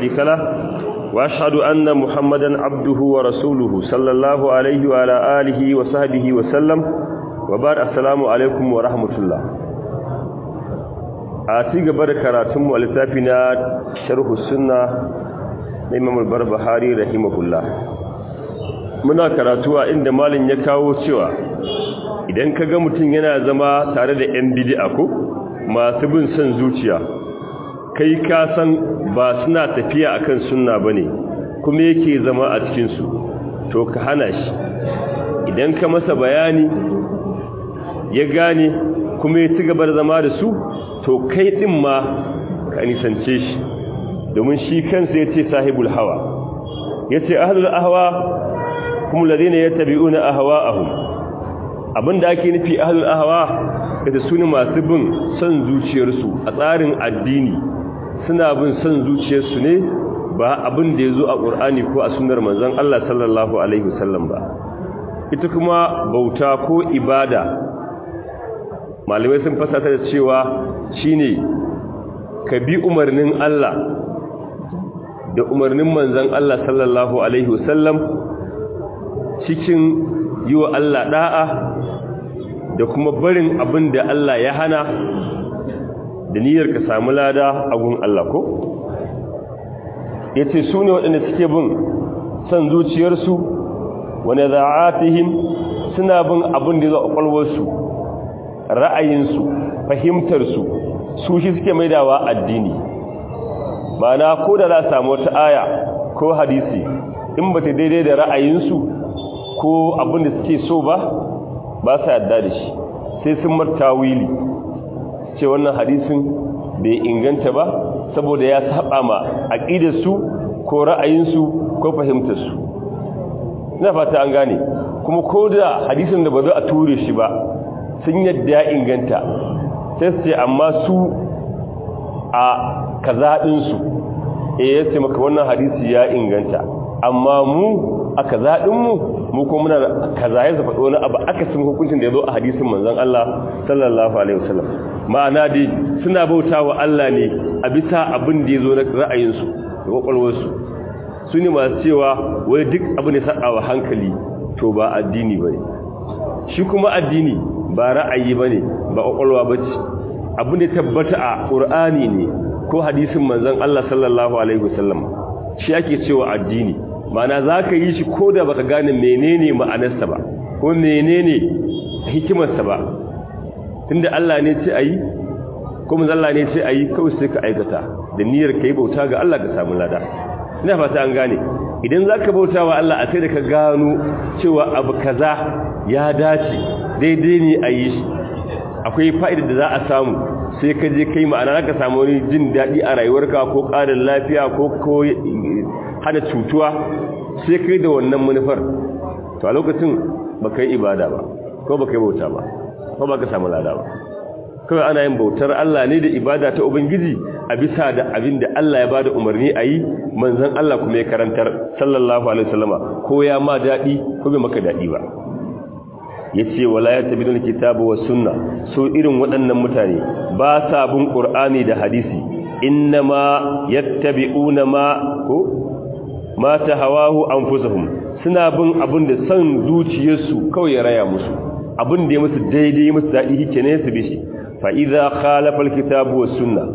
شريك له وأشهد أن محمدا عبده ورسوله صلى الله عليه وعلى آله وصحبه وسلم وبعد السلام عليكم ورحمة الله أتيك بركاتم ولتافنا شرح السنة Imam al-Barbahari rahimahullah muna karatuwa inda malin ya kawo cewa idan kaga mutum yana zama tare da yan bid'a ko masu bin son zuciya kai ka san ba suna tafiya akan sunna bane kuma yake zama a cikin su to ka hana shi idan ka masa bayani ya gane kuma ya ci gaba da zama da su to kai din ma ka nisance shi domin shi kansa ya ce sahibul hawa ya ce ahalul ahawa kuma ladina ya tabi'una ahawa'ahum abinda ake nufi ahalul ahawa da su ne masu bin son zuciyarsu a tsarin addini suna bin son zuciyarsu ne ba abin da ya zo a ƙur'ani ko a sunar manzon Allah sallallahu alaihi wasallam ba ita kuma bauta ko ibada malamai sun fasata da cewa shine ka bi umarnin Allah da umarnin manzan Allah sallallahu Alaihi wasallam cikin yi wa Allah ɗa'a da kuma barin abin da Allah ya hana da niyyar ka samu lada a gun Allah ko? ya ce su ne waɗanda suke bin son zuciyarsu wane za'atihim suna bin abin da za a ƙwalwarsu ra'ayinsu fahimtarsu su shi suke maidawa addini ma'ana ko da za a samu wata aya ko hadisi in ba ta daidai da ra'ayinsu ko abin da suke so ba ba sa yadda da shi sai sun marta wili ce wannan hadisin bai inganta ba saboda ya saba ma aqidarsu ko ra'ayinsu ko fahimtarsu ina fata an gane kuma ko da hadisin da ba za a ture shi ba sun yadda ya inganta sai su ce amma su a kazaɗinsu e ya ce maka wannan hadisi ya inganta amma mu a kazaɗinmu mu ko muna kaza ya zafa wani abu aka sun hukuncin da ya zo a hadisin manzan Allah sallallahu alaihi wasallam ma'ana dai suna bauta wa Allah ne a bisa abin da ya zo na ra'ayinsu da kwakwalwarsu su ne masu cewa wai duk abu ne sa'a wa hankali to ba addini ba ne shi kuma addini ba ra'ayi ba ne ba kwakwalwa ba ce abin da tabbata a ƙur'ani ne ko hadisin manzon Allah sallallahu alaihi wasallam shi ake cewa addini ma'ana zaka yi shi ko da baka gane menene ma'anarsa ba ko menene hikimarsa ba tunda Allah ne ce ayi ko manzon Allah ne ce ayi kawai sai ka aikata da niyyar kai bauta ga Allah ka samu lada ina fata an gane idan zaka bauta wa Allah a sai da ka gano cewa abu kaza ya dace daidai ne a yi shi akwai fa'idar da za a samu sai ka je kai ma'ana ka samu wani jin daɗi a rayuwarka ko ƙarin lafiya ko ko hana cutuwa sai kai da wannan manufar to a lokacin ba kai ibada ba ko ba kai bauta ba ko ba ka samu lada ba kawai ana yin bautar Allah ne da ibada ta Ubangiji a bisa da abin da Allah ya bada umarni a yi manzan Allah kuma ya karantar sallallahu alaihi wasallama ko ya ma daɗi ko bai maka daɗi ba ya ce wala ya tabi don kitabu wa sunna so irin waɗannan mutane ba sa bin ƙur'ani da hadisi inna ma yattabi'una ma ko ma ta hawahu anfusuhum suna bin abin da san zuciyarsu kawai ya raya musu abin da ya musu daidai musu daɗi hike ne su bishi fa idza khalafa alkitabu was sunna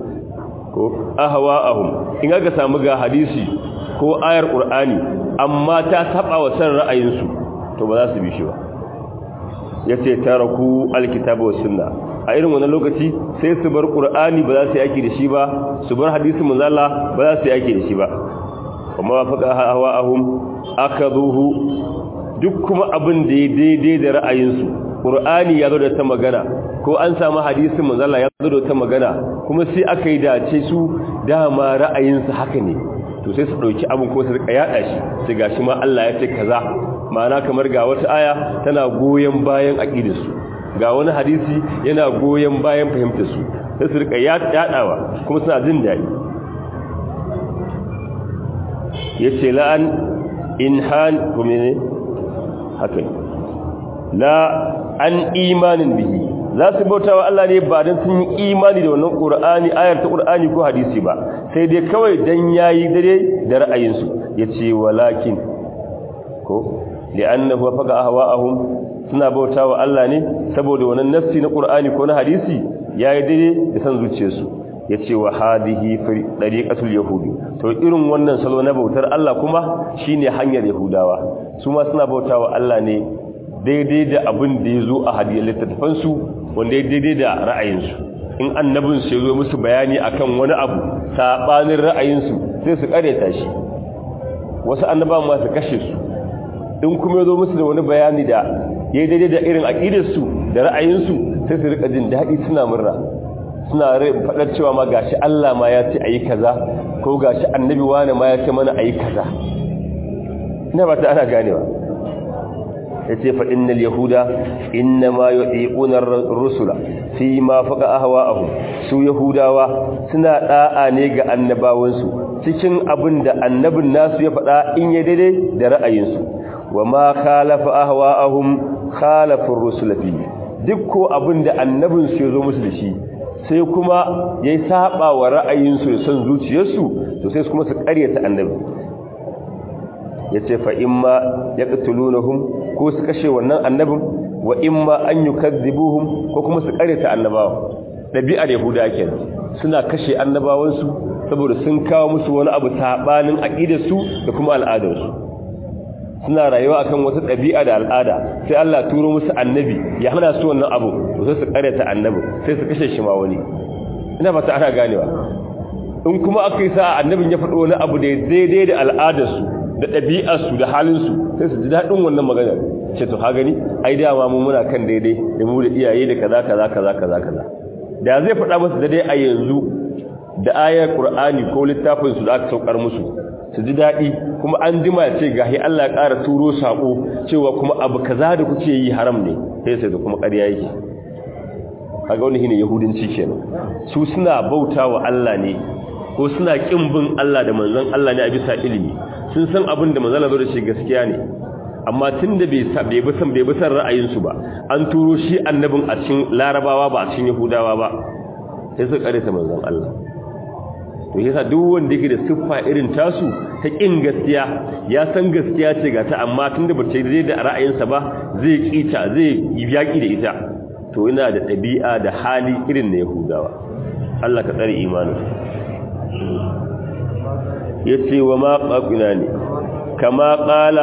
ko ahwa'ahum in aka samu ga hadisi ko ayar qur'ani amma ta saba wa san ra'ayinsu to ba za su bi shi ba ya ce taraku alkitabu wa sunna a irin wannan lokaci sai su bar qur'ani ba za su yi aiki da shi ba su bar hadisin manzala ba za su yi aiki da shi ba kuma faqa hawa'ahum akaduhu duk kuma abin da ya daidai da ra'ayinsu qur'ani ya zo da ta magana ko an samu hadisin manzala ya zo da ta magana kuma sai aka yi dace su dama ra'ayinsu haka ne to sai su dauki abin ko su rika yada shi sai gashi ma Allah ya ce kaza ma'ana kamar ga wata aya tana goyen bayan aqidarsu ga wani hadisi yana goyen bayan fahimtar su sai su rika yadawa kuma suna jin dadi yace la'an inhan kuma ne haka la an imanin bihi za su bauta wa Allah ne ba don sun yi imani da wannan ƙur'ani ayar ta ƙur'ani ko hadisi ba sai dai kawai dan yayi dare da ra'ayinsu yace walakin ko li'annahu faqa ahwa'ahum suna bautawa Allah ne saboda wannan nassi na Qur'ani ko na hadisi yayi dare da san zuciyarsu yace wa hadihi dariqatul yahudi to irin wannan salo na bautar Allah kuma shine hanyar yahudawa su ma suna bautawa Allah ne daidai da abin da yazo a hadiyar littattafan su wanda ya daidai da ra'ayinsu in annabin su yazo musu bayani akan wani abu sabanin ra'ayinsu sai su kareta shi wasu annabawan ma su kashe su in kuma yazo musu da wani bayani da yayi daidai da irin aqidarsu da ra'ayinsu sai su rika jin dadi suna murna suna faɗar cewa ma gashi Allah ma ya ce ayi kaza ko gashi annabi wani ma ya ce mana ayi kaza ina ba ta ana ganewa yace fa innal yahuda inma yu'tiquna ar-rusula fi ma faqa ahwa'ahum su yahudawa suna da'a ne ga annabawansu cikin abin da annabin nasu ya faɗa in ya daidai da ra'ayinsu wa ma khalafa ahwa'ahum khalafa ar-rusula fi duk ko abin da annabin su ya zo musu da shi sai kuma ya yi saba wa ra'ayinsu da son zuciyarsu to sai kuma su karyata annabi ya ce fa imma ya ƙatulunahum ko su kashe wannan annabin wa imma an yi kazzibuhum ko kuma su karyata annabawa ɗabi'ar yahuda ke suna kashe annabawansu saboda sun kawo musu wani abu saɓanin aƙidarsu da kuma al'adarsu suna rayuwa akan wata ɗabi'a da al'ada sai Allah turo musu annabi ya hana su wannan abu to sai su karyata annabi sai su kashe shi ma wani ina fata ana ganewa in kuma aka yi sa'a annabin ya faɗo wani abu da daidai da al'adarsu da ɗabi'arsu da halinsu sai su ji daɗin wannan magana ce to ha gani ai dama mu muna kan daidai da mu da iyaye da kaza kaza kaza kaza kaza da zai faɗa musu daidai a yanzu da ayar qur'ani ko littafin su da aka saukar musu su ji daɗi kuma an jima ce gahi Allah ya ƙara turo saƙo cewa kuma abu kaza da kuke yi haram ne sai sai da kuma ƙarya yake kaga wani shine yahudanci kenan su suna bautawa Allah ne ko suna kin bin Allah da manzon Allah ne a bisa ilimi sun san abin da manzon Allah da shi gaskiya ne amma tunda bai sa bai bi san bai bi san ra'ayin su ba an turo shi annabin a cikin larabawa ba a cikin yahudawa ba sai su kare ta manzon Allah to yasa duk wanda yake da siffa irin tasu ta kin gaskiya ya san gaskiya ce ga ta amma tunda ba ta yi da ra'ayinsa ba zai kita zai yi yaki da ita to ina da ɗabi'a da hali irin na yahudawa Allah ka tsare imanin yace wa ma qaqina ne kama qala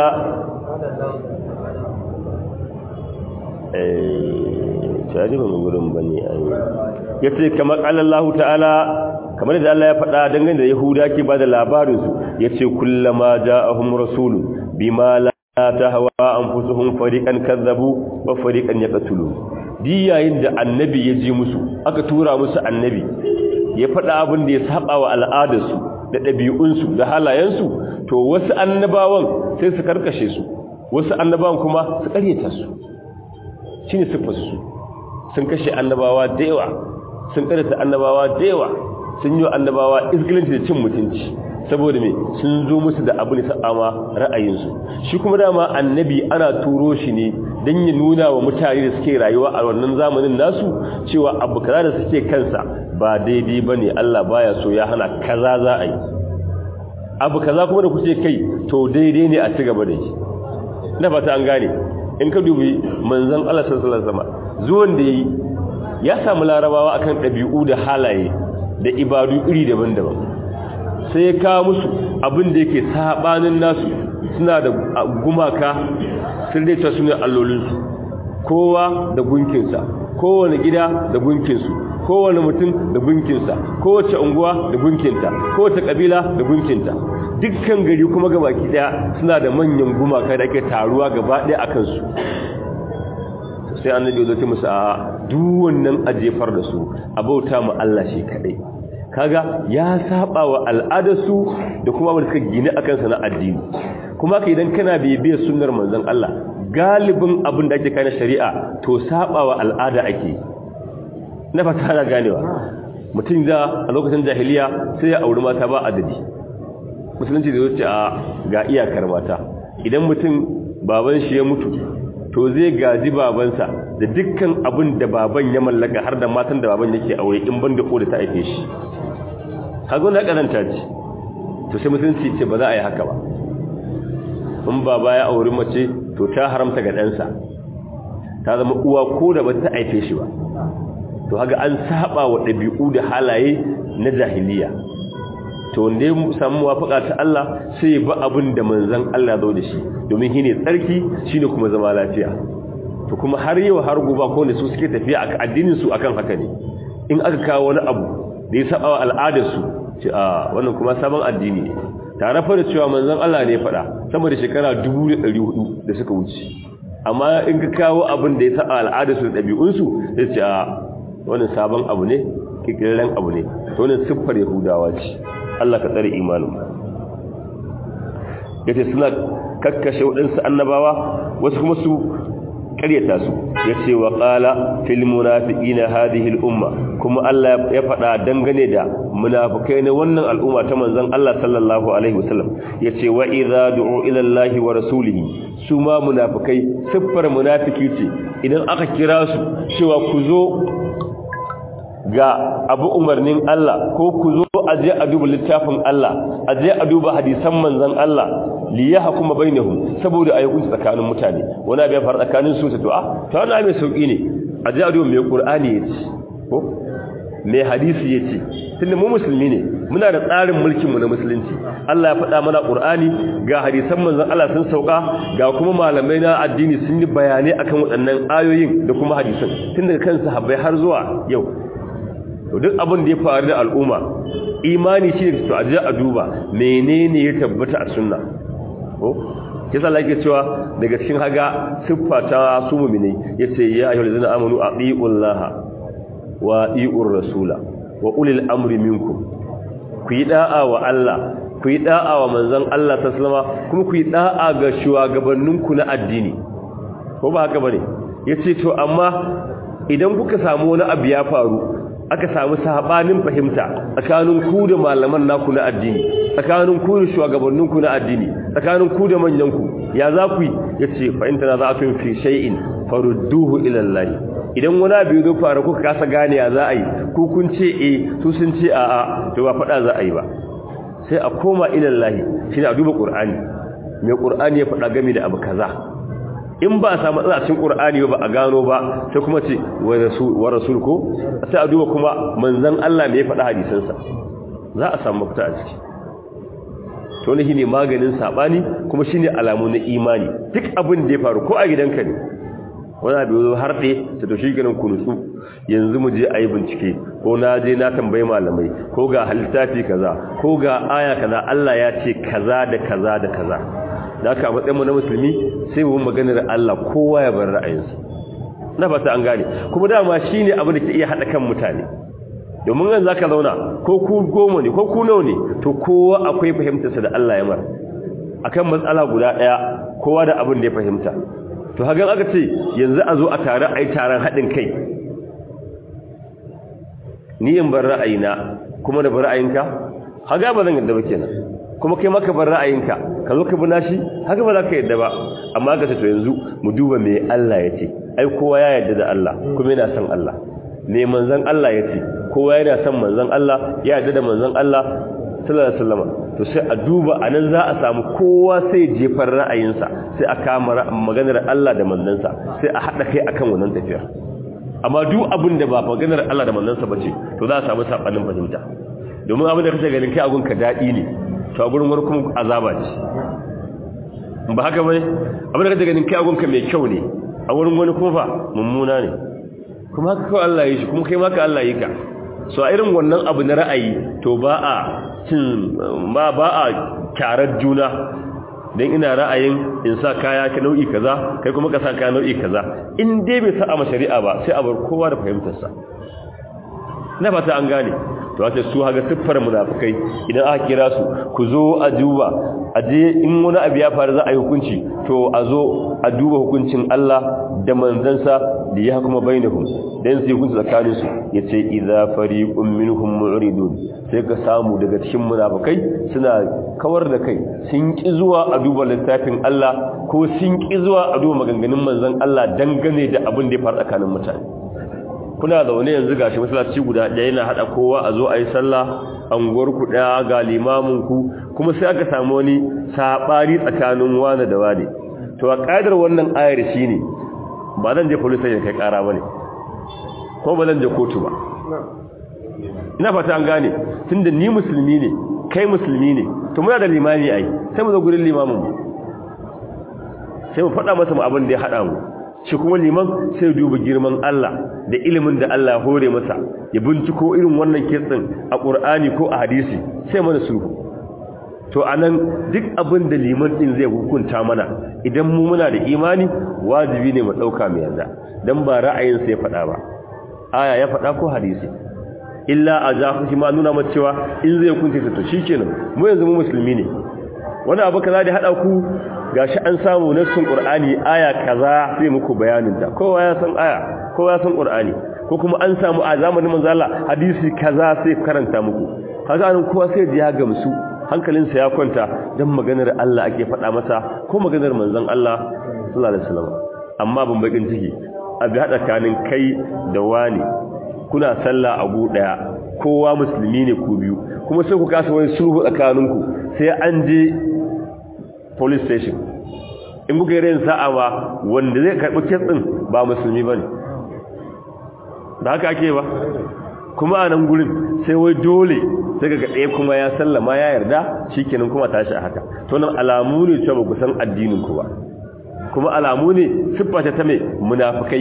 eh tare ba gurin bane ai yace kama qala Allah ta'ala kamar da Allah ya faɗa dangane da Yahuda ke ba da labarinsu ya ce kullama ja'ahum rasulun bima la tahwa anfusuhum fariqan kazzabu wa fariqan yaqtulu di yayin da annabi ya ji musu aka tura musu annabi ya faɗa abin da ya saba wa al'adarsu da ɗabi'unsu da halayensu to wasu annabawan sai su karkashe su wasu annabawan kuma su ƙaryata su shine sifarsu sun kashe annabawa da yawa sun ƙaryata annabawa da yawa sun yi annabawa izgilinci da cin mutunci saboda me sun zo musu da abu ne sa'ama ra'ayinsu shi kuma dama annabi ana turo shi ne don ya nuna wa mutane da suke rayuwa a wannan zamanin nasu cewa abu kaza da suke kansa ba daidai ba ne Allah baya so ya hana kaza za a yi abu kaza kuma da kuke kai to daidai ne a ci gaba da shi na fata an gane in ka dubi manzon Allah sallallahu alaihi wasallam zuwan da yi ya samu larabawa akan ɗabi'u da halaye da ibadu iri daban-daban sai ya kawo musu abin da yake sabanin nasu suna da gumaka sun daita su ne allolinsu kowa da gunkinsa kowane gida da gunkinsu kowane mutum da gunkinsa kowace unguwa da gunkinta kowace kabila da gunkinta dukkan gari kuma gabaki daya suna da manyan gumaka da ake taruwa gaba daya a kansu sai annabi ya zo musu a duk wannan ajefar da su a bauta mu Allah shi kadai kaga ya saba wa al'adarsu da kuma wanda suka gina akan sana addini kuma ka idan kana bibiyar sunnar manzon Allah galibin abin da ake kai na shari'a to saba wa al'ada ake na fata na ganewa mutum da a lokacin jahiliya sai ya auri mata ba adadi musulunci da zuci a ga iyakar mata idan mutum baban shi ya mutu to zai gaji babansa da dukkan abin da baban ya mallaka har da matan da baban yake aure in ban da ko da ta aife shi kaga na karanta ce to sai musulunci ce ba za a yi haka ba in baba ya auri mace to ta haramta ga ɗansa ta zama uwa ko da ba ta aife shi ba to haka an saba wa ɗabi'u da halaye na jahiliya to wanda ya samu wafaka ta Allah sai ya ba abin da manzon Allah zo da shi domin shine tsarki shine kuma zama lafiya to kuma har yau har gobe ko ne su suke tafiya a addinin su akan haka ne in aka kawo wani abu da ya saba wa al'adar su ce a wannan kuma sabon addini ne tare fa da cewa manzon Allah ne ya faɗa sama da shekara 1400 da suka wuce amma in ka kawo abin da ya saba al'adar su da ɗabi'un su sai ce a wannan sabon abu ne kikirren abu ne to wannan siffar yahudawa ce Allah ka tsare imanin yace suna kakkashe waɗansu annabawa wasu kuma su ƙaryata su yace wa qala fil munafiqina hadhihi al umma kuma Allah ya faɗa dangane da munafikai na wannan al'umma ta manzon Allah sallallahu alaihi wasallam yace wa idza du'u ila Allah wa rasulihi su ma munafikai siffar munafiki ce idan aka kira su cewa ku zo ga abu umarnin Allah ko ku zo a je a duba littafin Allah a je a duba hadisan manzon Allah li yahkuma bainahum saboda ayi hukunci tsakanin mutane wani abin fara tsakanin su ta to a to wannan mai sauki ne a je a duba mai Qur'ani yace ko mai hadisi yace tunda mu musulmi ne muna da tsarin mulkin mu na musulunci Allah ya faɗa mana Qur'ani ga hadisan manzon Allah sun sauka ga kuma malamai na addini sun yi bayanai akan waɗannan ayoyin da kuma hadisan tun daga kan sahabbai har zuwa yau to duk abin da ya faru da al'umma imani shi ne to a je a duba menene ya tabbata a sunna ko kisa Allah yake cewa daga cikin haga siffa ta su mu'mini yace ya ayyuhal ladzina amanu aqiullaha wa atiur rasula wa ulil amri minkum ku yi da'a wa Allah ku yi da'a wa manzon Allah sallallahu kuma ku yi da'a ga shugabanninku na addini ko ba haka bane yace to amma idan kuka samu wani abu ya faru aka samu sabanin fahimta tsakanin ku da malaman naku na addini tsakanin ku da shugabanninku na addini tsakanin ku da manyanku ya za ku yi yace fa in tanaza'tum fi shay'in farudduhu ila Allah idan wani abu ya fara kuka kasa gane ya za a yi ku kun ce eh su sun ce a'a to ba fada za a yi ba sai a koma ila Allah shine a duba Qur'ani me Qur'ani ya fada game da abu kaza in ba a samu tsacin ƙur'ani ba a gano ba sai kuma ce wa rasul ko sai a duba kuma manzan Allah ne ya faɗa hadisansa za a samu mafita a ciki to ne shine maganin sabani kuma shine alamu na imani duk abin da ya faru ko a gidanka ne wani abu zo har ɗe ta to shi ganin ku nutsu yanzu mu je a yi bincike ko na je na tambayi malamai ko ga halittafi kaza ko ga aya kaza Allah ya ce kaza da kaza da kaza da aka matsayinmu na musulmi sai mu maganar Allah kowa ya bar ra'ayinsa na fata an gane kuma dama shine abin da ke iya hada kan mutane domin yanzu zaka zauna ko ku goma ne ko ku nawa ne to kowa akwai fahimtarsa da Allah ya mar akan matsala guda daya kowa da abin da ya fahimta to hagan aka ce yanzu a zo a tare ai taron hadin kai ni in bar ra'ayina kuma da bar ra'ayinka haga ba zan yadda ba kenan kuma kai maka bar ra'ayinka ka zo ka bi nashi haka ba za ka yadda ba amma ka ce to yanzu mu duba me Allah ya ce ai kowa ya yadda da Allah kuma yana son Allah me manzon Allah ya ce kowa yana son manzon Allah ya yadda da manzon Allah sallallahu alaihi wasallam to sai a duba anan za a samu kowa sai jefar ra'ayinsa sai a kama maganar Allah da manzansa sai a hada kai akan wannan tafiyar amma duk abin da ba maganar Allah da manzansa bace to za a samu sabanin fahimta domin abin da kace ganin kai agun ka dadi ne to a gurin wani kuma azaba ce ba haka bane abin da kace ganin kai agun ka mai kyau ne a wurin wani kuma fa mummuna ne kuma haka kawai Allah ya yi shi kuma kai maka Allah ya yi ka so a irin wannan abu na ra'ayi to ba a cin ba ba a kyarar juna dan ina ra'ayin in sa kaya ka nau'i kaza kai kuma ka sa kaya nau'i kaza in dai bai sa a shari'a ba sai a bar kowa da fahimtar sa na fata an gane to wace su haga siffar munafikai idan aka kira su ku zo a duba a je in wani abu ya faru za a yi hukunci to a zo a duba hukuncin Allah da manzansa da ya kuma bainahum dan sai hukunci tsakanin su yace idza fariqun minhum mu'ridun sai ka samu daga cikin munafikai suna kawar da kai sun ki zuwa a duba littafin Allah ko sun ki zuwa a duba maganganun manzon Allah dangane da abin da ya faru tsakanin mutane kuna zaune yanzu gashi masallaci guda ɗaya yana hada kowa a zo a yi sallah anguwar ku daya ga limamin ku kuma sai aka samu wani sabari tsakanin wani da wani to a kaidar wannan ayar shine ba zan je police station kai kara bane ko ba zan je kotu ba ina fata an gane tunda ni musulmi ne kai musulmi ne to muna da limami ai sai mu zo gurin limamin mu sai mu faɗa masa mu abin da ya haɗa mu shi kuma liman sai duba girman Allah da ilimin da Allah ya hore masa ya binciko irin wannan kitsin a Qur'ani ko a hadisi sai mana sulhu to anan duk abin da liman din zai hukunta mana idan mu muna da imani wajibi ne mu dauka mu yarda dan ba ra'ayin sa ya faɗa ba aya ya faɗa ko hadisi illa ajafu shi ma nuna mata cewa in zai hukunta to shikenan mu yanzu mu musulmi ne wani abu kaza da hada ku gashi an samu nassin qur'ani aya kaza sai muku bayanin ta kowa ya san aya kowa ya san qur'ani ko kuma an samu a zamanin manzo Allah hadisi kaza sai karanta muku kaga an kowa sai ji ya gamsu hankalinsa ya kwanta dan maganar Allah ake faɗa masa ko maganar manzon Allah sallallahu alaihi wasallam amma ban bakin ciki abi hada kanin kai da wani kuna sallah a gu daya kowa musulmi ne ku biyu kuma sai ku kasa wani sulhu tsakaninku sai an je police station in kuka yi rayin sa'a ba wanda zai karɓi kitsin ba musulmi ba ne da haka ake ba kuma a nan gurin sai wai dole sai ga ɗaya kuma ya sallama ya yarda shi kenan kuma tashi a haka to nan alamu ne cewa ba ku san addinin ku ba kuma alamu ne siffa ta mai munafukai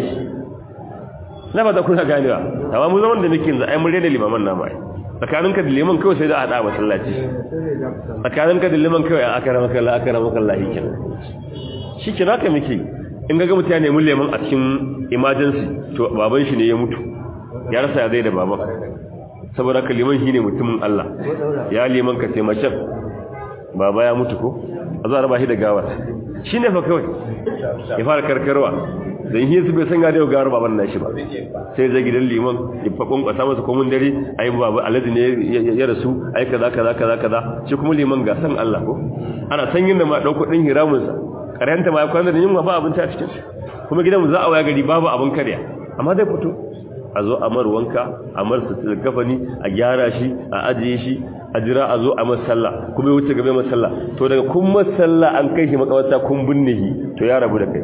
na ba da kuna ganewa amma mu zaman da muke yanzu ai mun rena limaman namu ai tsakaninka da liman kawai sai da hada masallaci tsakaninka da liman kawai a akara maka Allah akara maka Allah yake shi ke naka miki in ga mutum ya nemi liman a cikin emergency to baban shi ne ya mutu ya rasa ya zai da baban saboda ka liman shine mutumin Allah ya liman ka taimakon baba ya mutu ko a zuwa raba shi da gawar shi ne fa kawai ya fara karkarwa dan yi su bai san ga da gawar baban nashi ba sai zai gidan liman ya fakon kwasa masa komun dare ai baba alhaji ne ya rasu ai kaza kaza kaza kaza shi kuma liman ga san Allah ko ana san yin da ma dauko din hiramun sa karanta ma ya kwana da yunwa ba abinci a cikin kuma gidan mu za a waya gari babu abin karya amma dai fito a zo a mar wanka a mar sutura kafani a gyara shi a ajiye shi a jira a zo a masalla kuma ya wuce gabe masalla to daga kun masalla an kai shi makawarta kun binne shi to ya rabu da kai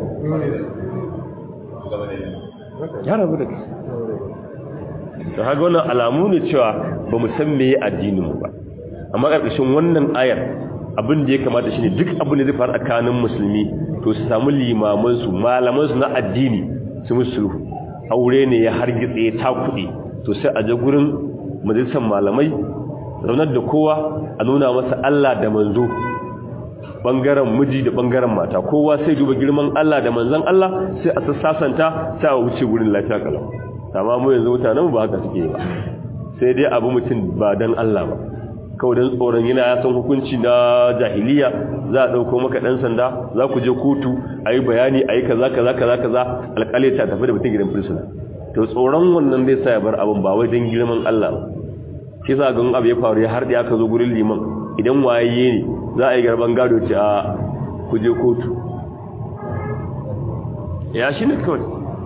ya rabu da kai to haka wannan alamu ne cewa ba mu san meye addinin mu ba amma karkashin wannan ayar abin da ya kamata shine duk abin da zai faru tsakanin musulmi to su samu limaman su malaman su na addini su musulhu aure ne ya hargitse ta kuɗi to sai a je gurin majalisar malamai zaunar da kowa a nuna masa Allah da manzo bangaren miji da bangaren mata kowa sai duba girman Allah da manzon Allah sai a sassasanta sai a wuce gurin lafiya kalau amma mu yanzu mutanen ba haka suke ba sai dai abu mutum ba dan Allah ba kawai dan tsoron yana ya san hukunci na jahiliya za a dauko maka dan sanda za ku je kotu ayi bayani ayi kaza kaza kaza kaza alƙali ta tafi da mutum gidan prisoner to tsoron wannan zai sa ya bar abin ba wai dan girman Allah ba shi sa ga abu ya faru ya har da aka zo gurin liman idan waye ne za a yi garban gado ce a ku je kotu ya shi ne kawai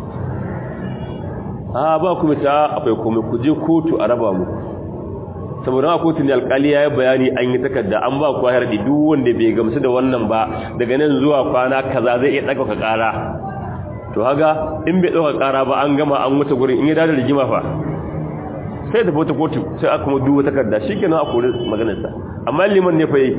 a ba ku ta akwai komai ku je kotu a raba mu saboda a kotun alkali ya yi bayani an yi takarda an ba ku harɗi duk wanda bai gamsu da wannan ba daga nan zuwa kwana kaza zai iya ɗaga ƙara to haga in bai ɗauka ƙara ba an gama an wuce gurin in ya dada rigima fa sai da bota kotu sai aka kuma duba takarda shi kenan a kori maganarsa amma liman ne fa yi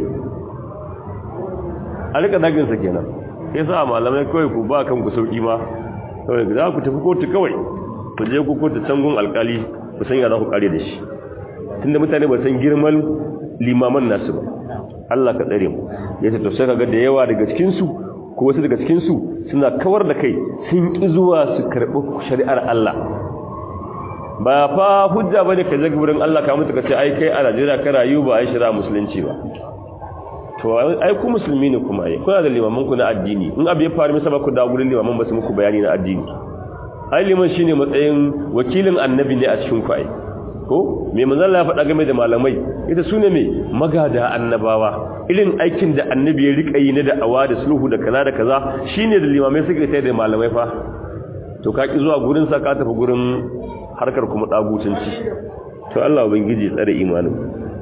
a rika daginsa kenan sai sa malamai kawai ku ba kan ku sauki ma kawai za ku tafi kotu kawai ku je ku kotu cangun alkali ku san ya za ku kare da shi tunda mutane ba san girman limaman nasu ba Allah ka tsare mu ya ce to sai kaga da yawa daga cikin su ko wasu daga cikin su suna kawar da kai sun ki zuwa su karɓi shari'ar Allah ba fa hujja bane ka je gurin Allah ka mutu ka ce ai kai a Najeriya ka rayu ba ai shari'a musulunci ba to ai ku musulmi ne kuma ai kuna da limaman ku na addini in abu ya faru misa ba ku da gurin limaman ba su muku bayani na addini ai liman shine matsayin wakilin annabi ne a cikin ku ai ko me manzon Allah ya faɗa game da malamai ita sune me magada annabawa irin aikin da annabi ya rika yi na da'awa da sulhu da kaza da kaza shine da limamai suka yi da malamai fa to ka ki zuwa gurin sa ka tafi gurin harkar kuma dagutunci to Allah ubangiji tsare imanin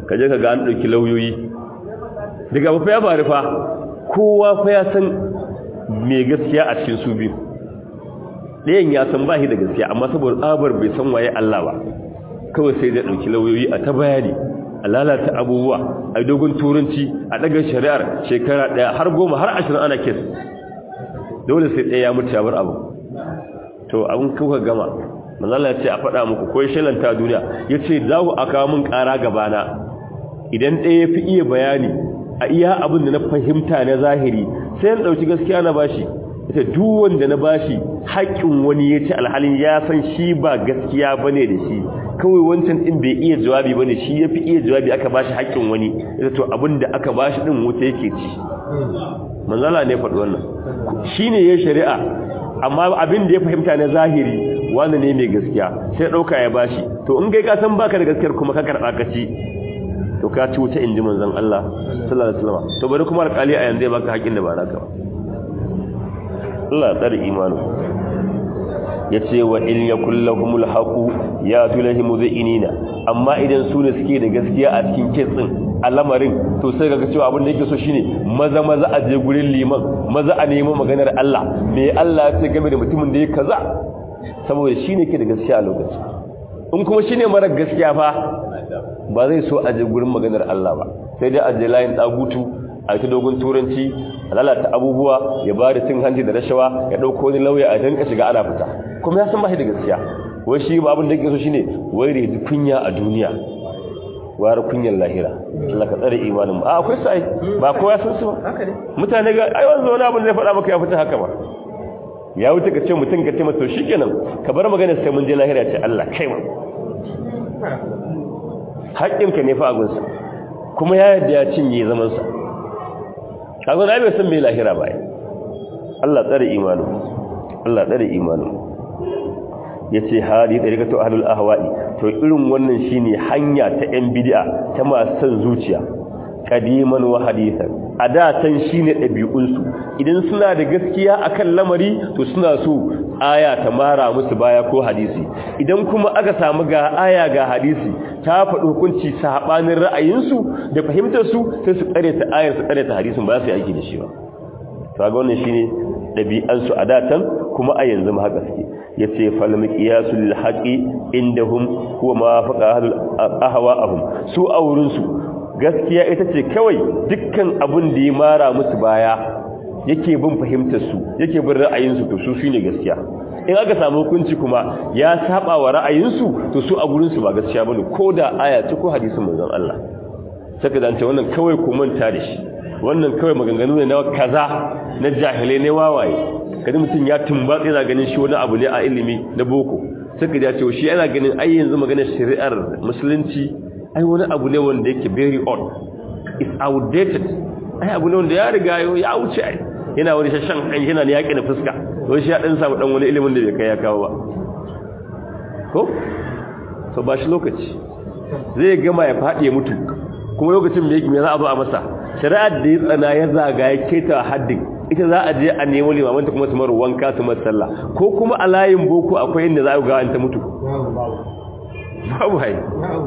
ka je ka ga an ɗauki lauyoyi daga ba fa ya faru fa kowa fa ya san mai gaskiya a cikin su biyu ɗayan ya san ba shi da gaskiya amma saboda tsabar bai san waye Allah ba kawai sai da ɗauki lauyoyi a ta bayani a lalata abubuwa a dogon turanci a ɗaga shari'ar shekara ɗaya har goma har ashirin ana kes dole sai ɗaya ya mutu ya bar abu to abin kuka gama manzala ya ce a faɗa muku ko shalanta duniya ya ce za ku aka mun ƙara gabana idan ɗaya ya fi iya bayani a iya abin da na fahimta na zahiri sai ya ɗauki gaskiya na bashi ita duk wanda na bashi haƙƙin wani ya ce alhalin ya san shi ba gaskiya bane da shi kawai wancan din bai iya jawabi bane shi yafi iya jawabi aka bashi haƙƙin wani ita to abinda aka bashi din wuta yake ci manzala ne faɗi wannan shine ya shari'a amma abin da ya fahimta na zahiri wani ne mai gaskiya sai ɗauka ya bashi to in kai ka san baka da gaskiyar kuma ka karɓa ka ci to ka ci wuta inji manzon Allah sallallahu alaihi wasallam to bari kuma alƙali a yanzu ya baka haƙin da ba naka ba Allah ya tsare imanu yace wa in yakul lahumul haqu ya tulahim zainina amma idan su ne suke da gaskiya a cikin kitsin al'amarin to sai kaga cewa abin da yake so shine maza maza a je gurin liman maza a nemi maganar Allah me Allah ya ce game da mutumin da ya kaza saboda shine ke da gaskiya a lokacin in kuma shine mara gaskiya fa ba zai so a je gurin maganar Allah ba sai dai a je layin dagutu a ta dogon turanci a lalata abubuwa ya ba da cin hanci da rashawa ya ɗauko wani lauya a danka shiga ana fita kuma ya san ba shi da gaskiya wai shi ba abin da yake so shine wai da yaji kunya a duniya wayar kunyar lahira Allah ka tsare imanin mu a akwai sai ba kowa san su ba mutane ga ai wanzu wani abin da zai faɗa maka ya fita haka ba ya wuce ka ce mutum ka ce masa to shikenan ka bar magana sai mun je lahira ce Allah kai mu haƙƙinka ne fa abinsa kuma ya yadda ya cinye zamansa kaga na bai san me lahira ba Allah tsare imanu Allah tsare imanu yace hadi dariqatu ahlul ahwa'i to irin wannan shine hanya ta yan bid'a ta masu san zuciya qadiman wa hadithan ada san shine dabi'un su idan suna da gaskiya akan lamari to suna so aya ta mara musu baya ko hadisi idan kuma aka samu ga aya ga hadisi ta faɗi hukunci sabanin ra'ayinsu da fahimtar su sai su tsare ta ayar su tsare ta hadisin ba su yi aiki da shi ba to ga wannan shine dabi'an su adatan kuma a yanzu ma haka suke yace fal miqyasu lil haqi indahum huwa ma faqa ahlul ahwa'ahum su aurin su gaskiya ita ce kawai dukkan abin da ya mara musu baya yake bin fahimtar su yake bin ra'ayin su to su shine gaskiya in aka samu hukunci kuma ya saba wa ra'ayinsu to su a gurinsu ba gaskiya bane ko da aya ce ko hadisin manzon Allah saka dan ce wannan kawai ku manta da shi wannan kawai maganganu ne na kaza na jahilai ne wawaye kada mutum ya tumbatse yana ganin shi wani abu ne a ilimi na boko saka ya ce shi yana ganin ai yanzu maganar shari'ar musulunci ai wani abu ne wanda yake very old is outdated ai abu ne wanda ya riga ya wuce ai yana wani shashan kan yana ne yaƙi na fuska don shi ya ɗan samu ɗan wani ilimin da bai kai ya kawo ba ko? so ba shi lokaci zai gama ya faɗi ya mutu kuma lokacin da ya za a zo a masa shari'ar da ya tsana ya zaga ya keta haddin ita za a je a nemo limamanta kuma su maru wanka su masu sallah ko kuma a layin boko akwai inda za a ga ta mutu babu hai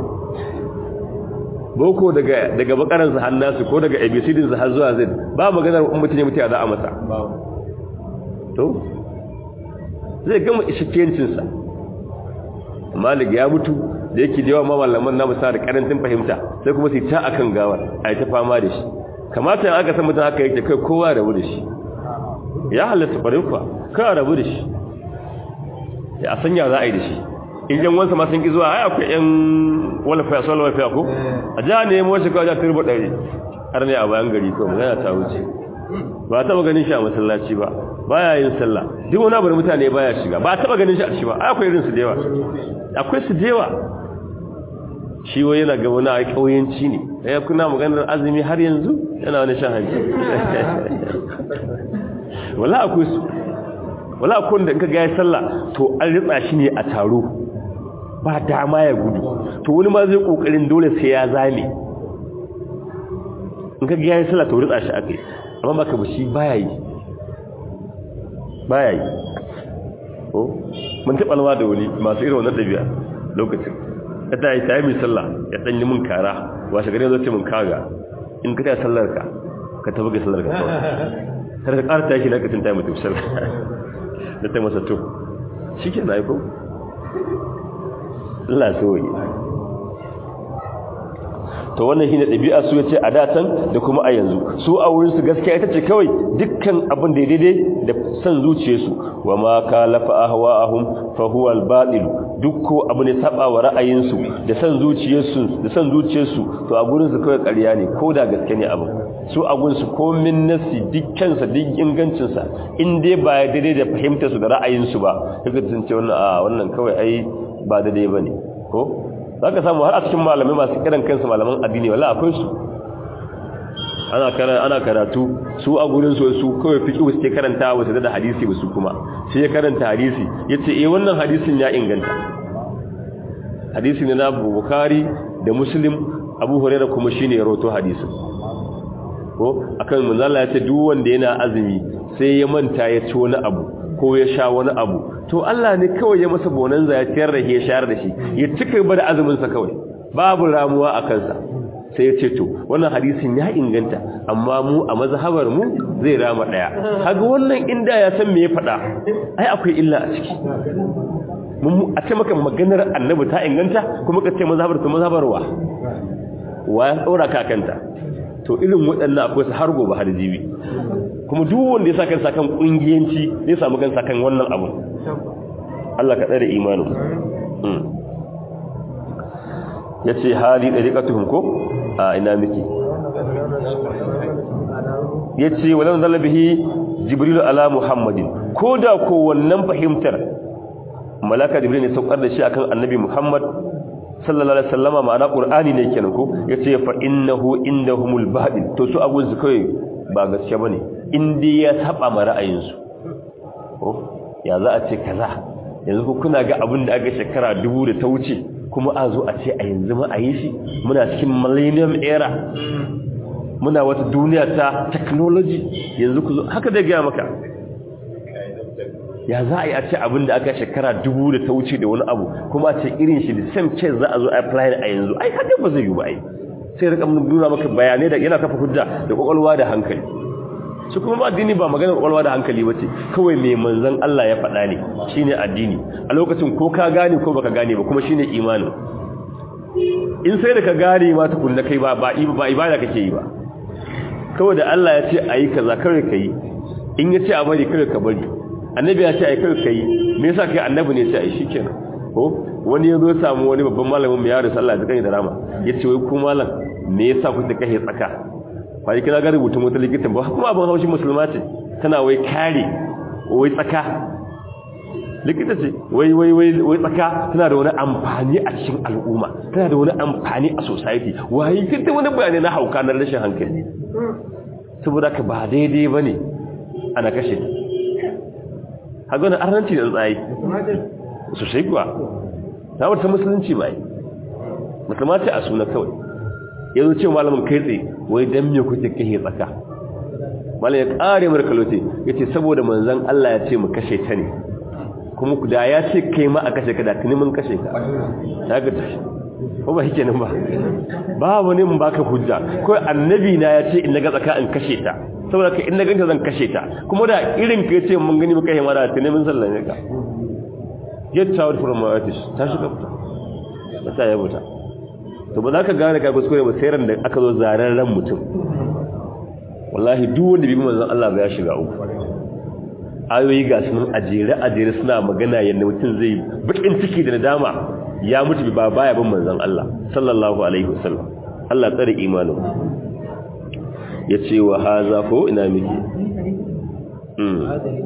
boko daga daga bakaransa har nasu ko daga abcdinsa har zuwa zai ba maganar in mutum ya mutu ya za a masa to zai gama ishikiyancinsa malik ya mutu da yake da yawa mamallaman na musa da karantin fahimta sai kuma su ta akan gawar a ta fama da shi kamata aka san mutum haka yake kai kowa rabu da shi ya halatta farin fa kai rabu da shi ya sanya za a yi da shi in yan wansa ma sun ki zuwa ai akwai yan wala fa sala wala fa ko a ja ne mu shi kawai turbo dare har ne a bayan gari ko magana ta wuce ba taba ganin shi a masallaci ba baya yin sallah duk wani abu da mutane baya shiga ba taba ganin shi a shi ba ai akwai irin su da yawa akwai su da yawa shi wai yana ga wani kauyenci ne ya kuna maganar azumi har yanzu yana wani shan hanci wala akwai su wala akwai da in ka ga ya sallah to an ritsa shi ne a taro ba dama ya gudu to wani ma zai kokarin dole sai ya zame in ka ga ya sallah to ritsa shi akai amma baka ba shi baya yi baya yi ko mun taɓa alwa da wani masu irin wannan ɗabi'a lokacin ya ta yi ta yi mai sallah ya ɗanyi mun kara washe gari zo ce mun kaga in ka ta sallar ka ka tafi ga sallar ka kawai har ka ƙara tashi na katin tayi mutum sallar da ta masa to shi ke na aiko Allah so yi to wannan shine dabi'a su yace a datan da kuma a yanzu su a wurin su gaskiya ita ce kawai dukkan abin da daidai da san zuciyarsu wa ma kalafa ahwa'ahum fa huwa al-batil duk ko abu ne saba wa ra'ayinsu da san zuciyarsu da san zuciyarsu to a gurin su kawai ƙarya ne ko da gaske ne abin su a gurin su ko min nasi dukkan sa duk ingancin sa in dai ba daidai da fahimtar su da ra'ayinsu ba kaga sun ce wannan a wannan kawai ai ba daidai bane ko za ka samu har a cikin malamai masu kiran kansu malaman addini wala akwai su ana karatu su a gurin su su kawai fiƙi wasu ke karanta wasu da hadisi ba su kuma sai ya karanta hadisi ya ce eh wannan hadisin ya inganta hadisi ne na bukari da muslim abu huraira kuma shi ne ya roto hadisin ko akan manzala ya ce duk wanda yana azumi sai ya manta ya ci wani abu ko ya sha wani abu to Allah ne kawai ya masa bonanza ya ciyar da ya shayar da shi ya cika ba da azuminsa kawai babu ramuwa a kansa sai ya ce to wannan hadisin ya inganta amma mu a mazhabar mu zai rama daya kaga wannan inda ya san me ya faɗa ai akwai illa a ciki mun a ce maka maganar annabi ta inganta kuma ka ce mazhabar ta mazhabar wa wa ya tsora ka kanta to irin waɗannan akwai su har gobe har jibi kuma duk wanda ya sa kansa kan kungiyanci zai samu kansa kan wannan abu Allah ka tsare imanin ya ce hali ɗariƙatuhun ko a ina miki ya ce walau zalabihi jibrilu ala muhammadin ko da ko wannan fahimtar malaka jibril ne saukar da shi akan annabi muhammad sallallahu alaihi wasallama ma'ana qur'ani ne kenan ko yace fa innahu indahumul batil to su abun su kai ba gaskiya bane in dai ya saba ma ra'ayinsu ko ya za a ce kaza yanzu ku kuna ga abin da aka shekara dubu da ta wuce kuma a zo a ce a yanzu ma a yi shi muna cikin millennium era muna wata duniya ta technology yanzu ku zo haka da gaya maka ya za a yi a ce abin da aka shekara dubu da ta wuce da wani abu kuma a ce irin shi da same case za a zo a apply a yanzu ai haka ba zai yi ba ai sai rika nuna maka bayanai da yana kafa hujja da kwakwalwa da hankali su kuma addini ba maganar kwakwalwa da hankali ba ce kawai mai manzan Allah ya faɗa ne shine addini a lokacin ko ka gane ko baka gane ba kuma shine imanin in sai da ka gane ma tukunna kai ba ba ibada kake yi ba kawai da Allah ya ce ayi kaza kawai kai in ya ce a bari kawai ka bari annabi ya ce ayi kawai kai me yasa kai annabi ne sai ayi shikenan ko wani yazo samu wani babban malamin mu ya rasu Allah ya kai da rama yace wai ku malam me yasa kuke kashe tsaka kwai kina ga rubutun wata likitan ba kuma abin haushin musulma ce tana wai kare wai tsaka likita ce wai wai wai wai tsaka tana da wani amfani a cikin al'umma tana da wani amfani a society wai kinta wani bayani na hauka na rashin hankali saboda ka ba daidai bane ana kashe ta haga na arnanci da tsayi sosai kuwa ta wata musulunci ba yi musulma ce a suna kawai yanzu ce malamin kai tsaye wai dan me kuke kashe tsaka malam ya kare mar kalote yace saboda manzon Allah ya ce mu kashe ta ne kuma da ya ce kai ma a kashe ka da tuni mun kashe ka daga tashi ko ba yake nan ba babu ne mun baka hujja ko annabi na ya ce in naga tsaka in kashe ta saboda ka in na ganta zan kashe ta kuma da irin ka ce mun gani muka yi mara tuni mun sallame ka get out from my office ta shiga fita ba ta yi fita to ba za ka gane ka kuskure ba sai ran da aka zo zaren ran mutum wallahi duk wanda bi manzon Allah ba ya shiga uku ayoyi ga sunan ajere ajere suna magana yanda mutum zai bakin ciki da nadama ya mutu ba baya bin manzon Allah sallallahu alaihi wasallam Allah tsare imanin yace wa haza ko ina miki mm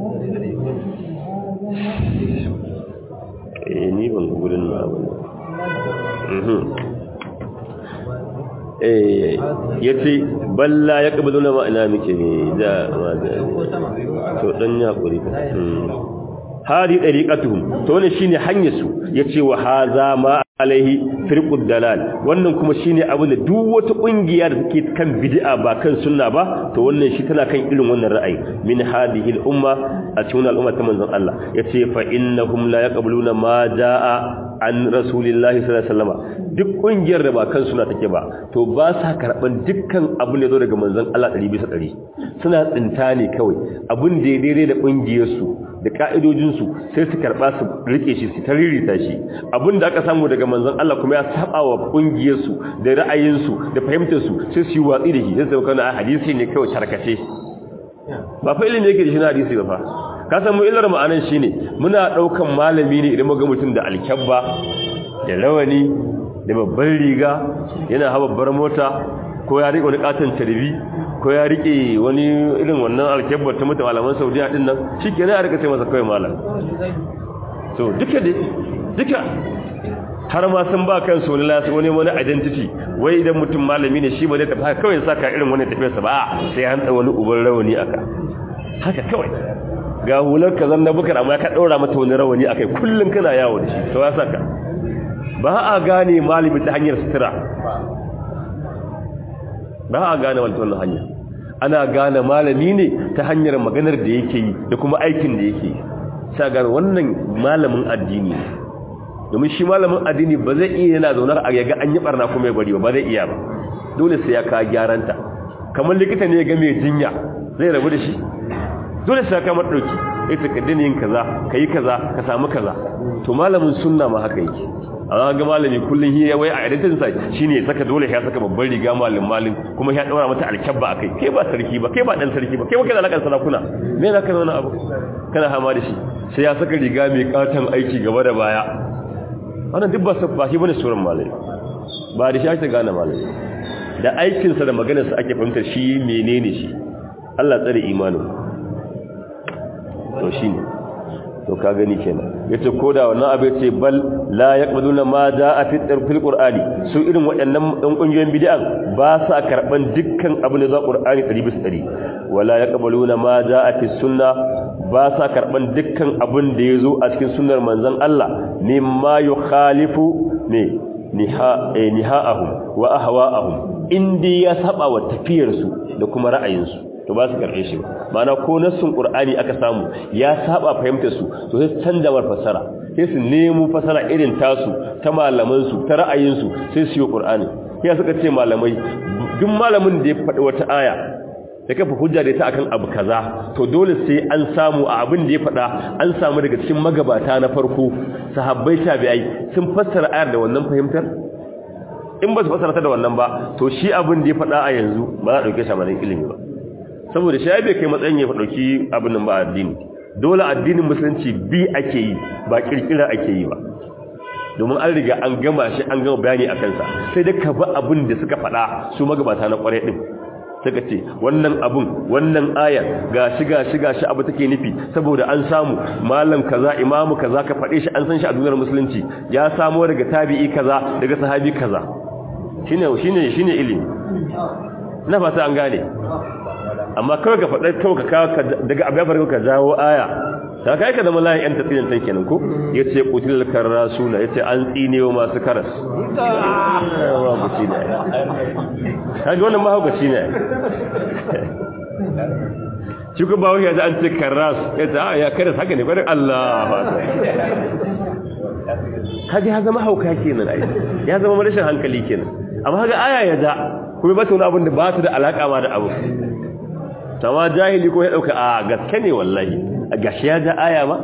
eh ni ban gurin na ba mhm ya ce balla ya ƙabalu na ma'ana muke ne da to ɗan ya ƙuri hari ɗariƙatuhun to wani shi ne hanyarsu ya ce wa haza ma alaihi firƙud dalal wannan kuma shi ne abu da duk wata ƙungiya da take kan bid'a ba kan sunna ba to wannan shi tana kan irin wannan ra'ayi min hadhihi al-umma a cikin al'umma ta manzon Allah ya ce fa innahum la yaqbaluna ma jaa an rasulillahi sallallahu alaihi wasallam duk kungiyar da ba kan suna take ba to ba sa karban dukkan abin da zo daga manzon Allah 100 bisa 100 suna tsinta ne kawai abin da ya daidai da kungiyar su da ka'idojin su sai su karba su rike shi su taririta shi abin da aka samu daga manzon Allah kuma ya saba wa kungiyar su da ra'ayin su da fahimtar su sai su yi watsi da shi sai su kana hadisi ne kawai tarkace ba fa ilimi yake da shi na hadisi ba fa ka san mu illar ma'anan shine muna daukan malami ne idan muga mutum da alkyabba da rawani da babban riga yana hawa babbar mota ko ya rike wani katon tarbi ko ya rike wani irin wannan alkyabbar ta mutum malaman Saudiya din nan shikenan ya rika sai masa kai malam to duka dai duka har ma sun ba kansu wani lasu wani wani identity wai idan mutum malami ne shi ba zai tafi haka kawai saka irin wani tafiyarsa ba sai an tsawo wani uban rawani aka haka kawai ga hular ka zan na bukar amma ka ɗaura mata wani rawani akai kullum kana yawo da shi to ya saka ba a gane malami ta hanyar sutura ba a gane wannan hanya ana gane malami ne ta hanyar maganar da yake yi da kuma aikin da yake yi sa gane wannan malamin addini ne domin shi malamin addini ba zai iya yana zaunar a yaga an yi barna kuma ya bari ba zai iya ba dole sai ya ka gyaranta kamar likita ne ya ga mai jinya zai rabu da shi dole sai ka madauki sai ka kaddina yin kaza kai kaza ka samu kaza to malamin sunna ma haka yake amma ga malami kullun hiya wai a idatin sa shine ya saka dole ya saka babban riga malam malin kuma ya daura mata alkabba akai kai ba sarki ba kai ba dan sarki ba kai ba kana lakan sarakuna me na kana wani abu kana hama da shi sai ya saka riga mai katan aiki gaba da baya wannan duk ba ba shi bane suran malami ba da shi ake gane malami da aikinsa da maganarsa ake fahimtar shi menene shi Allah tsare imanin to shi ne to ka gani kenan yace koda wannan abu yace bal la yaqbaduna ma jaa fi fil qur'ani su irin waɗannan ɗan kungiyoyin bid'an ba sa karban dukkan abu da za qur'ani 100% wala yaqbaluna ma jaa fi sunna ba sa karban dukkan abun da yazo a cikin sunnar manzon Allah mimma yukhalifu ne niha niha'ahum wa ahwa'ahum indi ya saba wa tafiyarsu da kuma ra'ayinsu to ba su karɓe shi ba ma'ana ko nassun qur'ani aka samu ya saba fahimtar su to sai canza war fasara sai su nemo fasara irin tasu ta malaman su ta ra'ayin su sai su yi qur'ani ya suka ce malamai duk malamin da ya faɗi wata aya da kafa hujja da ita akan abu kaza to dole sai an samu a abin da ya faɗa an samu daga cikin magabata na farko sahabbai tabi'ai sun fassara ayar da wannan fahimtar in ba su fassara ta da wannan ba to shi abin da ya faɗa a yanzu ba za a ɗauke shi a ilimi ba saboda shi bai kai matsayin ya dauki abin nan ba addini dole addinin musulunci bi ake yi ba kirkira ake yi ba domin an riga an gama shi an gama bayani a kansa sai dai ka ba abin da suka faɗa su magabata na ƙwarai ɗin suka ce wannan abun wannan ayar gashi gashi gashi abu take nufi saboda an samu malam kaza imamu kaza ka faɗe shi an san shi a duniyar musulunci ya samo daga tabi'i kaza daga sahabi kaza shine shine shine ilimi na fata an gane amma kawai ka faɗa kawai ka kawo daga abu ya farko ka jawo aya ta kai ka zama layin yan tatsirin tan kenan ko ya ce kutil karasuna ya ce an tsinewa masu karas mahaukaci ne kaji wannan mahaukaci ne shi ku bawo ya ji an ce karas ya ce ya karas haka ne kwarin allah kaji ya zama hauka kenan ai ya zama rashin hankali kenan amma haka aya ya ja kuma ba ta wani abin da ba su da alaƙa ma da abu sama jahili ko ya dauka a gaske ne wallahi a gashi ya ja aya ma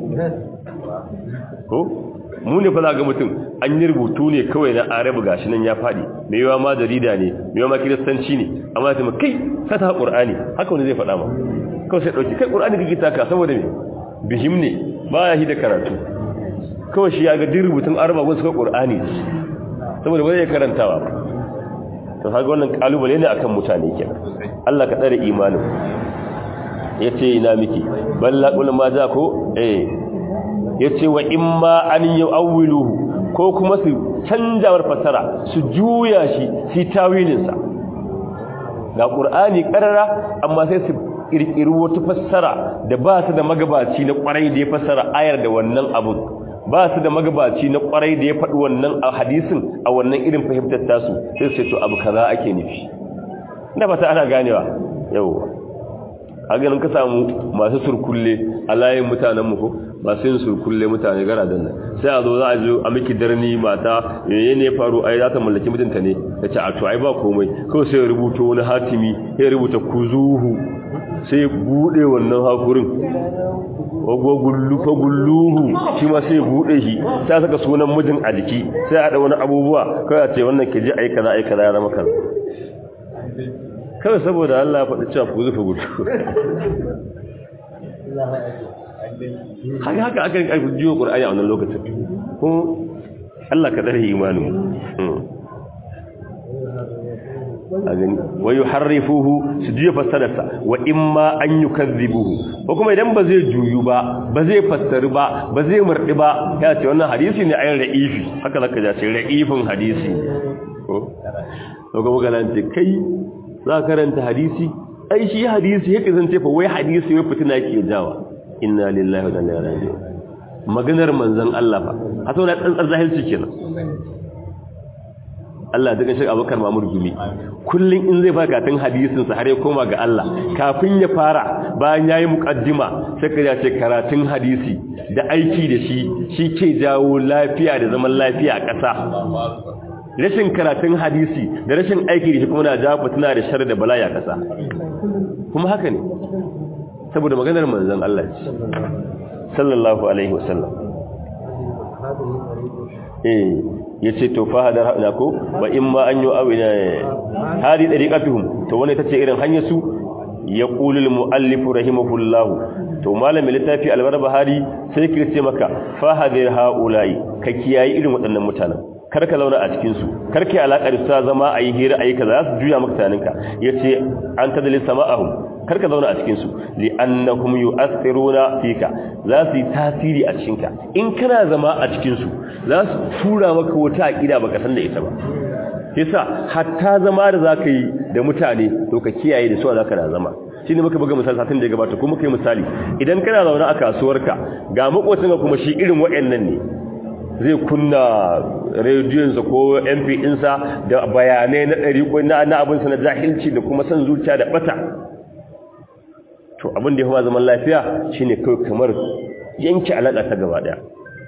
ko mu ne fa za ga mutum an yi rubutu ne kawai na arabu gashi nan ya fadi mai yawa ma jarida ne mai yawa ma kiristanci ne amma ta kai ka ta qur'ani haka wani zai faɗa ma kawai sai dauki kai qur'ani kake taka saboda me bihim ne ba ya hi da karatu kawai shi ya ga din rubutun araba gun suka qur'ani saboda ba zai karantawa ba to kaga wannan kalubale ne akan mutane kenan Allah ka tsare imanin yace ina miki balla kul ma za ko eh yace wa imma an yu'awwiluhu ko kuma su canjawar fasara su juya shi su tawilin sa ga qur'ani karara amma sai su kirkiri wata fassara da ba su da magabaci na kwarai da ya fassara ayar da wannan abun ba su da magabaci na kwarai da ya faɗi wannan a hadisin a wannan irin fahimtar tasu sai su to abu kaza ake nufi ina fata ana ganewa yau a ganin ka samu masu surkulle a layin mutanen mu ko masu yin surkulle mutane gara dan nan sai a zo za a zo a miki darni mata yayin ne faru ai za ta mallaki mijinta ne ta ce a to ai ba komai kawai sai ya rubuto wani hatimi ya rubuta kuzuhu sai bude wannan hakurin wagwagullu fagulluhu shi ma sai bude shi sai saka sunan mijin a jiki sai a da wani abubuwa kawai a ce wannan ke je aika za aika za ya rama kaza kawai saboda Allah ya faɗi cewa ku zufa gudu haka haka aka yi jiwo ƙur'ani a wannan lokacin kuma Allah ka tsare imanin a gani wa yuharrifuhu su juya fassararsa wa imma an yukazzibuhu ko kuma idan ba zai juyu ba ba zai fassari ba ba zai murdi ba ya ce wannan hadisi ne ayin ra'ifi haka zaka ja ce ra'ifin hadisi ko to ga magana ce kai za ka karanta hadisi ai shi hadisi yake zan ce fa wai hadisi wai fitina yake jawa inna lillahi wa inna ilaihi raji'un maganar manzon Allah fa a saboda tsantsar zahilci kenan Allah daga shi Abubakar Mamur Gumi kullun in zai baka tun hadisin sa har ya koma ga Allah kafin ya fara bayan yayi muqaddima sai ka ce karatun hadisi da aiki da shi shi ke jawo lafiya da zaman lafiya a ƙasa rashin karatun hadisi da rashin aiki da shi kuma na jawo fitina da shar da bala'i a ƙasa kuma haka ne saboda maganar manzon Allah ce sallallahu alaihi wasallam eh yace to fa hadar hada ko wa imma an yu awina hadi dariqatuhum to wannan tace irin hanyar su yaqulul muallif rahimahullahu to malamin littafi al-barbahari sai ki ce maka fa hadir haula'i ka kiyayi irin waɗannan mutanen kar ka zauna a cikin su kar ka alakar su zama ayi hira ayi kaza su juya maka tunaninka yace an tadlis sama'ahum kar ka zauna a cikin su li'annahum yu'athiruna fika za su yi tasiri a cikin ka in kana zama a cikin su za su tura maka wata aqida baka san da ita ba yasa hatta zama da zaka yi da mutane to ka kiyaye da su zaka da zama shine muka buga misali satin da ya gabata kuma kai misali idan kana zaune a kasuwarka ga makocinka kuma shi irin waɗannan ne zai kunna rediyonsa ko mp ɗinsa da bayanai na ɗari na abinsa na jahilci da kuma son zuciya da ɓata to abin da ya kuma zaman lafiya shine kawai kamar yanke alaƙa ta gaba ɗaya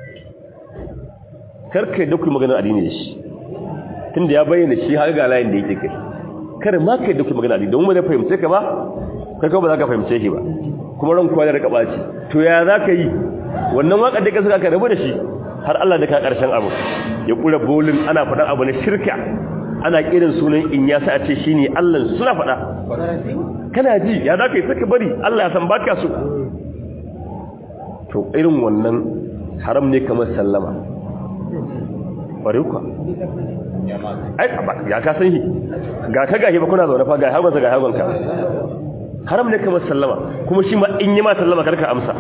karka da kuma maganar addini da shi tun da ya bayyana shi har ga layin da yake kai kar ma kai da kuma maganar addini don wani fahimce ka ba kai ba za ka fahimce shi ba kuma ran kowa da rika ɓaci to ya za ka yi wannan waƙar da ka saka ka rabu da shi har Allah da ka ƙarshen abu ya ƙura bolin ana faɗan abu na shirka ana kiran sunan in ya sa a ce shi ne Allah suna faɗa kana ji ya za ka yi saka bari Allah ya san ba ka so to irin wannan haram ne kamar sallama ƙwari kuwa ai ya ka san shi ga ka gashi ba kuna zaune fa ga hagonsa ga hagonka haram ne kamar sallama kuma shi ma in yi ma sallama karka amsa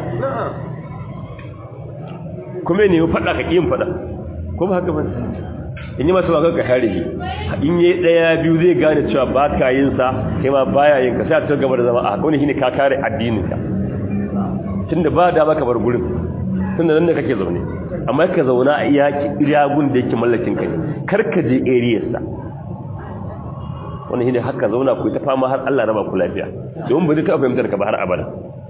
kuma ne faɗa ka ƙin faɗa ko ba haka ba in yi masu wakar ka kare shi in yi ɗaya biyu zai gane cewa ba ka yin sa kai ma baya yin ka sai a cikin gaba da zama a haka wani shine ka kare addinin ka tun da ba da ba ka bar gurin tun da nan da kake zaune amma ka zauna a iya iyagun da yake mallakin ka ne kar ka je areas sa wani shine haka zauna ku ta fama har Allah raba ku lafiya domin ba zai taɓa fahimtar ka ba har abada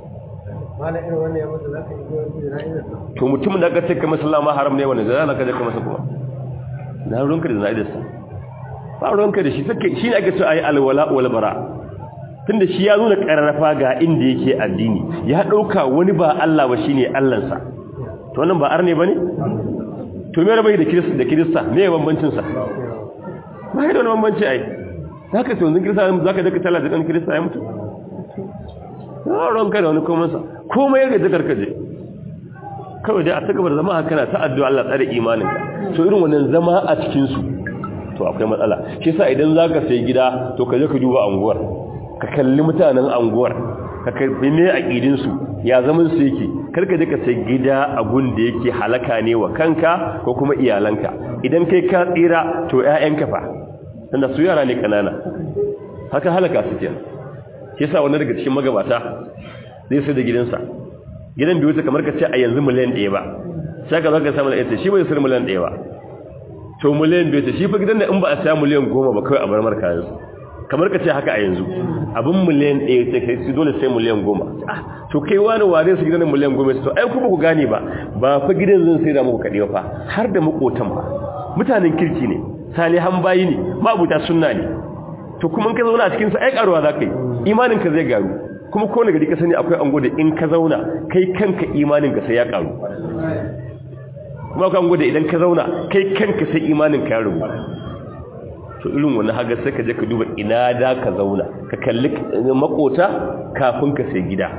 to mutumin da aka ce kamar sallama haram ne wanda zai ka je kamar sa kuma na ruwanka da zaidarsa ba ruwanka da shi sake shi ne ake so ayi alwala wal bara tunda shi ya nuna kararrafa ga inda yake addini ya dauka wani ba Allah ba shine Allah sa to wannan ba arne bane to me rabai da kirista da kirista me bambancin sa ba da wani bambanci ai zaka so yanzu kirista zaka daka talla da dan kirista ya mutu ranka da wani komansa komai yadda zakar kaje kawai dai a ta gabar zama haka na ta addu'a Allah tsare imaninka so irin wannan zama a cikin su to akwai matsala shi yasa idan zaka sai gida to ka je ka duba anguwar ka kalli mutanen anguwar ka karbi me aqidin su ya zaman su yake karka je ka sai gida a gun da yake halaka ne wa kanka ko kuma iyalanka idan kai ka tsira to ƴaƴanka fa tunda su yara ne kanana haka halaka su kenan shi yasa wani daga cikin magabata zai sai da gidansa gidan biyu ta kamar ka ce a yanzu miliyan ɗaya ba sai ka zaka samu da ita shi bai sai miliyan ɗaya ba to miliyan biyu ta shi fa gidan da in ba a saya miliyan goma ba kawai a bar marka yanzu kamar ka ce haka a yanzu abin miliyan ɗaya sai kai su dole sai miliyan goma to kai wani ware su gidan miliyan goma to ai kuma ku gane ba ba fa gidan zan sai da muku kaɗewa fa har da makotan ba mutanen kirki ne salihan bayi ne mabuta sunna ne to kuma ka zauna a cikin sa ai karuwa za ka yi imanin ka zai garu kuma ko ne gari ka sani akwai ango da in ka zauna kai kanka imanin ka sai ya karu kuma akwai ango da idan ka zauna kai kanka sai imanin ka ya rubu to irin wani haga sai ka je ka duba ina da ka zauna ka kalli makota kafin ka sai gida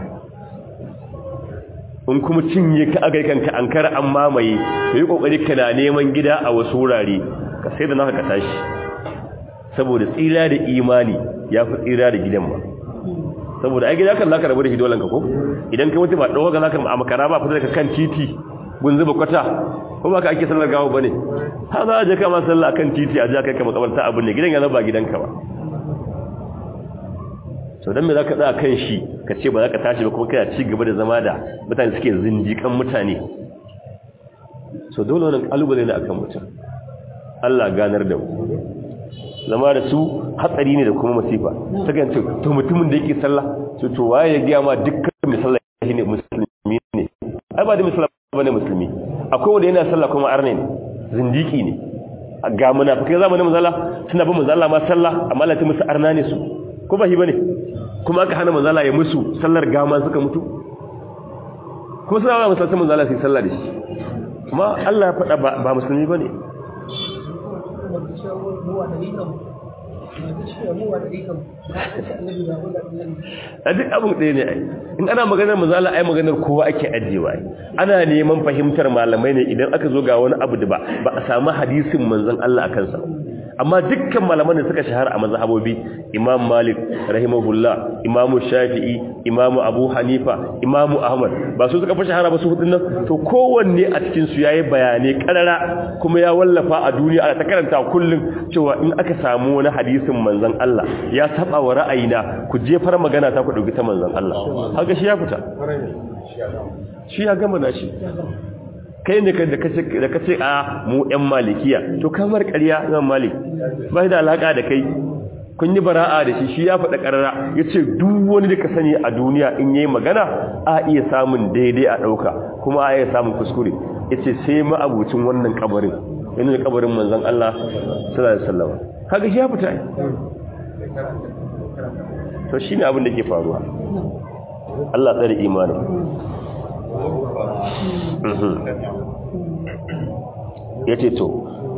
in kuma cinye ka aka kanka an kara an mamaye to yi kokari kana neman gida a wasu wurare ka sai da naka ka tashi saboda tsira da imani ya fi tsira da gidan ba saboda ai gida kan zaka rabu da hidolan ka ko idan ka mutu ba dawo ga zaka a makara ba fita daga kan titi gun zuba kwata ko ba ka ake sallar gawo bane ha za a je kama sallah akan titi a ja kai ka makabarta abin ne gidan ya zaba gidanka ba so dan me zaka tsaya kan shi ka ce ba za ka tashi ba kuma kana ci gaba da zama da mutane suke zindikan mutane so dole wannan kalubale ne akan mutum Allah ganar da mu zama da su hatsari ne da kuma masifa ta gance to mutumin da yake sallah to to waye ya ga ma dukkan mai sallah ne musulmi ne ai ba da musulmi bane musulmi akwai wanda yana sallah kuma arne ne zindiki ne ga munafikai zamanin manzala suna bin manzala ma sallah amma Allah ta musu arna ne su ko ba shi bane kuma aka hana manzala ya musu sallar gama suka mutu kuma suna ba musulmi manzala sai sallah da shi kuma Allah ya faɗa ba musulmi bane a duk abin ɗaya ne ai in ana maganar mazala ai maganar kowa ake ajiyewa ana neman fahimtar malamai ne idan aka zo ga wani abu da ba ba a samu hadisin manzon Allah a kansa amma dukkan malaman da suka shahara a mazhabobi imam malik rahimahullah imamu shafi'i imamu abu hanifa imamu ahmad ba su suka fi shahara ba su hudun nan to kowanne a cikin su yayi bayanai karara kuma ya wallafa a duniya ana ta karanta kullum cewa in aka samu wani hadisin manzon Allah ya saba wa ra'ayina ku jefar magana ta ku dauki ta manzon Allah haka shi ya fita shi ya gama nashi kai ne da kace da kace a mu ƴan malikiya to kamar ƙarya Imam Malik bai da alaka da kai kun yi bara'a da shi shi ya faɗa ƙarara yace duk wani da ka sani a duniya in yayi magana a iya samun daidai a ɗauka kuma a iya samun kuskure yace sai ma abucin wannan kabarin yana kabarin manzon Allah sallallahu alaihi wasallam kaga shi ya fita to shine abin da ke faruwa Allah tsare imanin ya ce to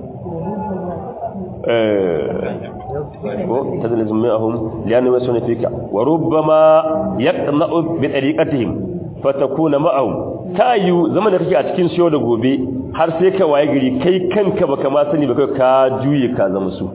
ko tazalizun ma'ahum liyanu wasu ne fika wa rubbama yaqna'u bi tariqatihim fatakuna ma'ahum tayu zaman da kake a cikin siyo da gobe har sai ka waye gari kai kanka baka ma sani ba kai ka juye ka zama su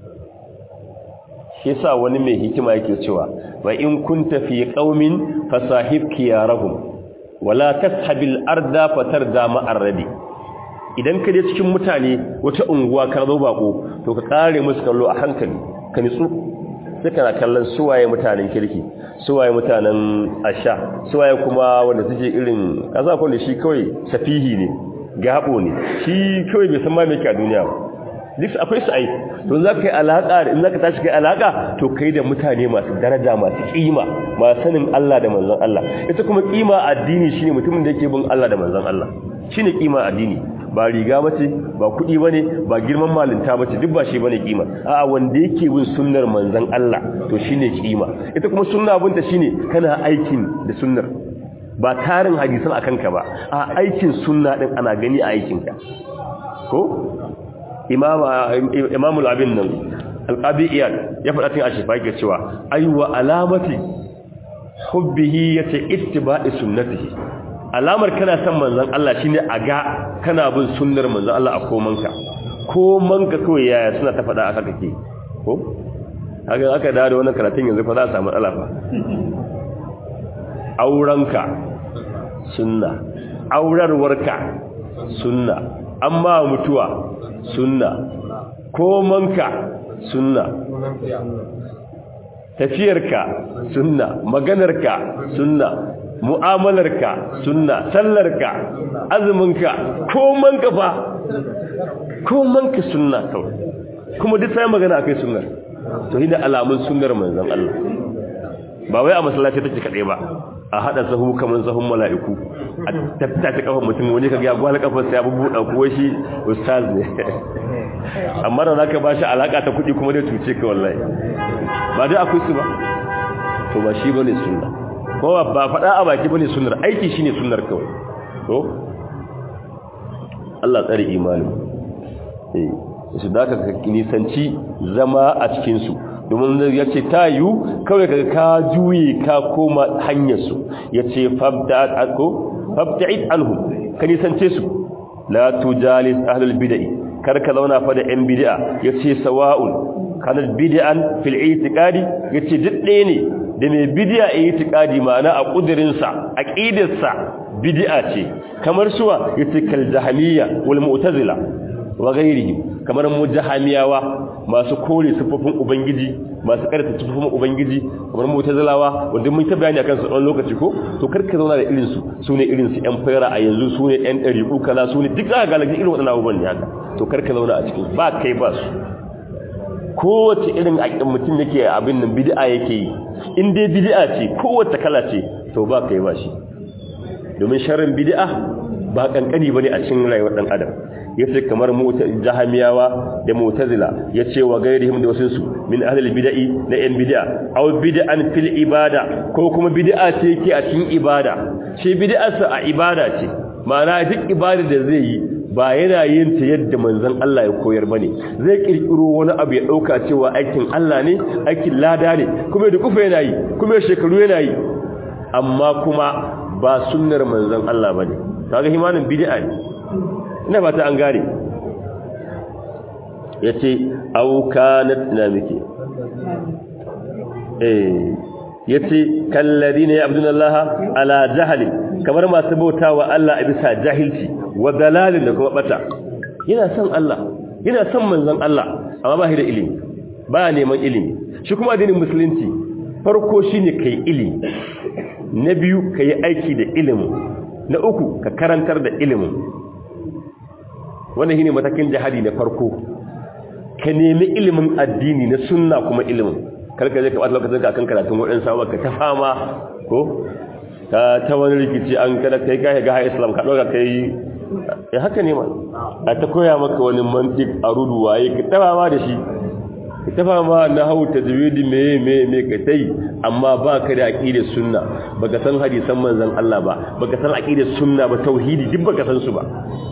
shi yasa wani mai hikima yake cewa wa in kunta fi qaumin fasahib kiyarahum wala tashabil arda fatarda ma'ar radi idan ka je cikin mutane wata unguwa ka zo bako to ka kare musu kallo a hankali ka nitsu sai kana kallon suwaye mutanen kirki suwaye mutanen asha suwaye kuma wanda suke irin kaza ko da shi kawai safihi ne gabo ne shi kawai bai san ma me ke a duniya ba duk akwai su ai to za ka yi alaka in za ka tashi kai alaka to kai da mutane masu daraja masu kima masu sanin Allah da manzon Allah ita kuma kima addini shine mutumin da yake bin Allah da manzon Allah shine kima addini ba riga bace ba kudi bane ba girman malinta bace duk ba shi bane kima a'a wanda yake bin sunnar manzon Allah to shine kima ita kuma sunna abinta shine kana aikin da sunnar ba tarin hadisan akan ka ba a aikin sunna din ana gani a aikin ka ko imamul abin nan alƙabi iyal ya faɗa tun a shifa yake cewa aiwa alamati hubbihi ya ce ittiba'i sunnatihi alamar kana son manzan Allah shine a ga kana bin sunnar manzan Allah a komanka komanka kawai yaya suna ta faɗa aka kake ko haka aka dawo da wannan karatun yanzu fa za a samu matsala fa aurenka sunna aurarwarka sunna amma mutuwa sunna komanka sunna tafiyarka sunna maganarka sunna mu'amalarka sunna sallarka azuminka komanka fa komanka sunna kawai kuma duk sai magana akai sunnar to hina alamun sunnar manzon Allah ba wai a masallaci take kadai ba a hada sahu kaman sahun mala'iku a tattace kafar mutum wani kaga ya gwala kafar sa ya bubuda ko shi ustaz ne amma da zaka bashi alaka ta kudi kuma da tuce ka wallahi ba dai akwai su ba to ba shi bane sunna ko ba fada a baki bane sunnar aiki shine sunnar kawai to Allah tsare imani eh su da ka nisanci zama a cikin su domin ya ce ta yiwu kawai ka ka juye ka koma hanyarsu ya ce fabta'id anhu ka nisance su la tujalis ahlul bid'i kar ka zauna fa da yan bid'a ya ce sawa'un kana bid'an fil i'tiqadi ya ce duk ɗaya ne da mai bid'a a i'tiqadi ma'ana a kudirinsa aqidarsa bid'a ce kamar suwa ya ce kal jahamiyya wal mu'tazila wa ghairihim kamar mujahamiyawa masu kore sifofin ubangiji masu karanta sifofin ubangiji kamar mutazilawa wanda mun ta bayani akan su ɗan lokaci ko to karka zauna da irin su sune irin su yan fayra a yanzu sune yan dariku kaza sune duk za ka ga irin waɗannan abubuwan ne haka to karka zauna a cikin ba kai ba su kowace irin aƙin mutum yake abin nan bid'a yake yi in dai bid'a ce kowace kala ce to ba kai ba shi domin sharrin bid'a ba kankani bane a cikin rayuwar dan adam yace kamar jahamiyawa da mu'tazila yace wa gairihim da wasunsu min ahlil bid'i na yan bid'a aw bid'an fil ibada ko kuma bid'a ce yake a cikin ibada shi bid'arsa a ibada ce ma'ana duk ibada da zai yi ba yana yin ta yadda manzon Allah ya koyar bane zai kirkiro wani abu ya dauka cewa aikin Allah ne aikin lada ne kuma da kufa yana yi kuma shekaru yana yi amma kuma ba sunnar manzon Allah bane kaga himanin bid'a ne ina ba ta an gane ya ce aukanat na muke eh ya ce kallari ne abdullaha ala jahali kamar masu bauta wa Allah a bisa jahilci wa dalalin da kuma bata yana son Allah yana son manzon Allah amma ba shi da ilimi ba neman ilimi shi kuma addinin musulunci farko shine kai ilimi na biyu kai aiki da ilimin na uku ka karantar da ilimin wannan shine matakin jihadi na farko ka nemi ilimin addini na sunna kuma ilimin karka je ka bata lokacin ka kan karatun waɗansu sawa ka ta fama ko ka ta wani rikici an kada kai kai ga islam ka doga kai ya haka ne ma a ta koya maka wani mantik a rudu waye ka ta fama da shi ka ta fama na hau tajwidi me me me ka tai amma ba ka da aqidar sunna baka san hadisan manzon Allah ba baka san aqidar sunna ba tauhidi duk baka san su ba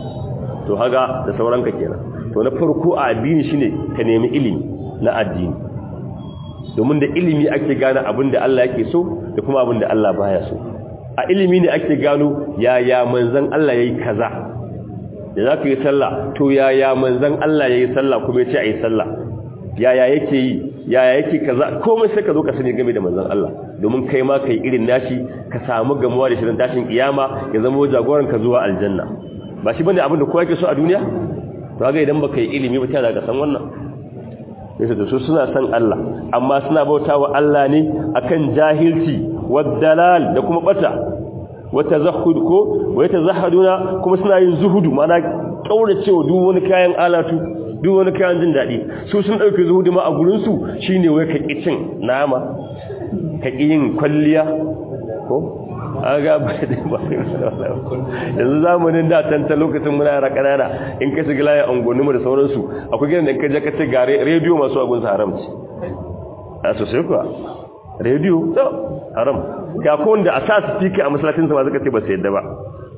to haga da sauranka kenan to na farko a addini shine ka nemi ilimi na addini domin da ilimi ake gane abin da Allah yake so da kuma abin da Allah baya so a ilimi ne ake gano yaya manzon Allah yayi kaza da zaka yi sallah to yaya manzon Allah yayi sallah kuma yace ayi sallah yaya yake yi yaya yake kaza komai sai ka zo ka sani game da manzon Allah domin kai ma kai irin nashi ka samu gamuwa da shirin tashin kiyama ya zama jagoran ka zuwa aljanna ba shi bane abin da kowa yake so a duniya to ga idan baka yi ilimi ba tana ga san wannan sai da su suna san Allah amma suna bautawa Allah ne akan jahilci waddalal da kuma bata wata zahud ko wata zahaduna kuma suna yin zuhudu mana kauracewa duk wani kayan alatu duk wani kayan jin dadi su sun dauke zuhudu ma a gurin su shine wai ka kicin nama ka yin kwalliya ko aga ba da ba yanzu zamanin da can ta lokacin muna yara kanana in ka shiga layin angonni mu da sauransu akwai gidan da in ka je ka ce ga rediyo masu agun sa haramci a sosai kuwa rediyo to haram ga ko wanda a sa speaker a masallacin sa ba zaka ce ba sai yadda ba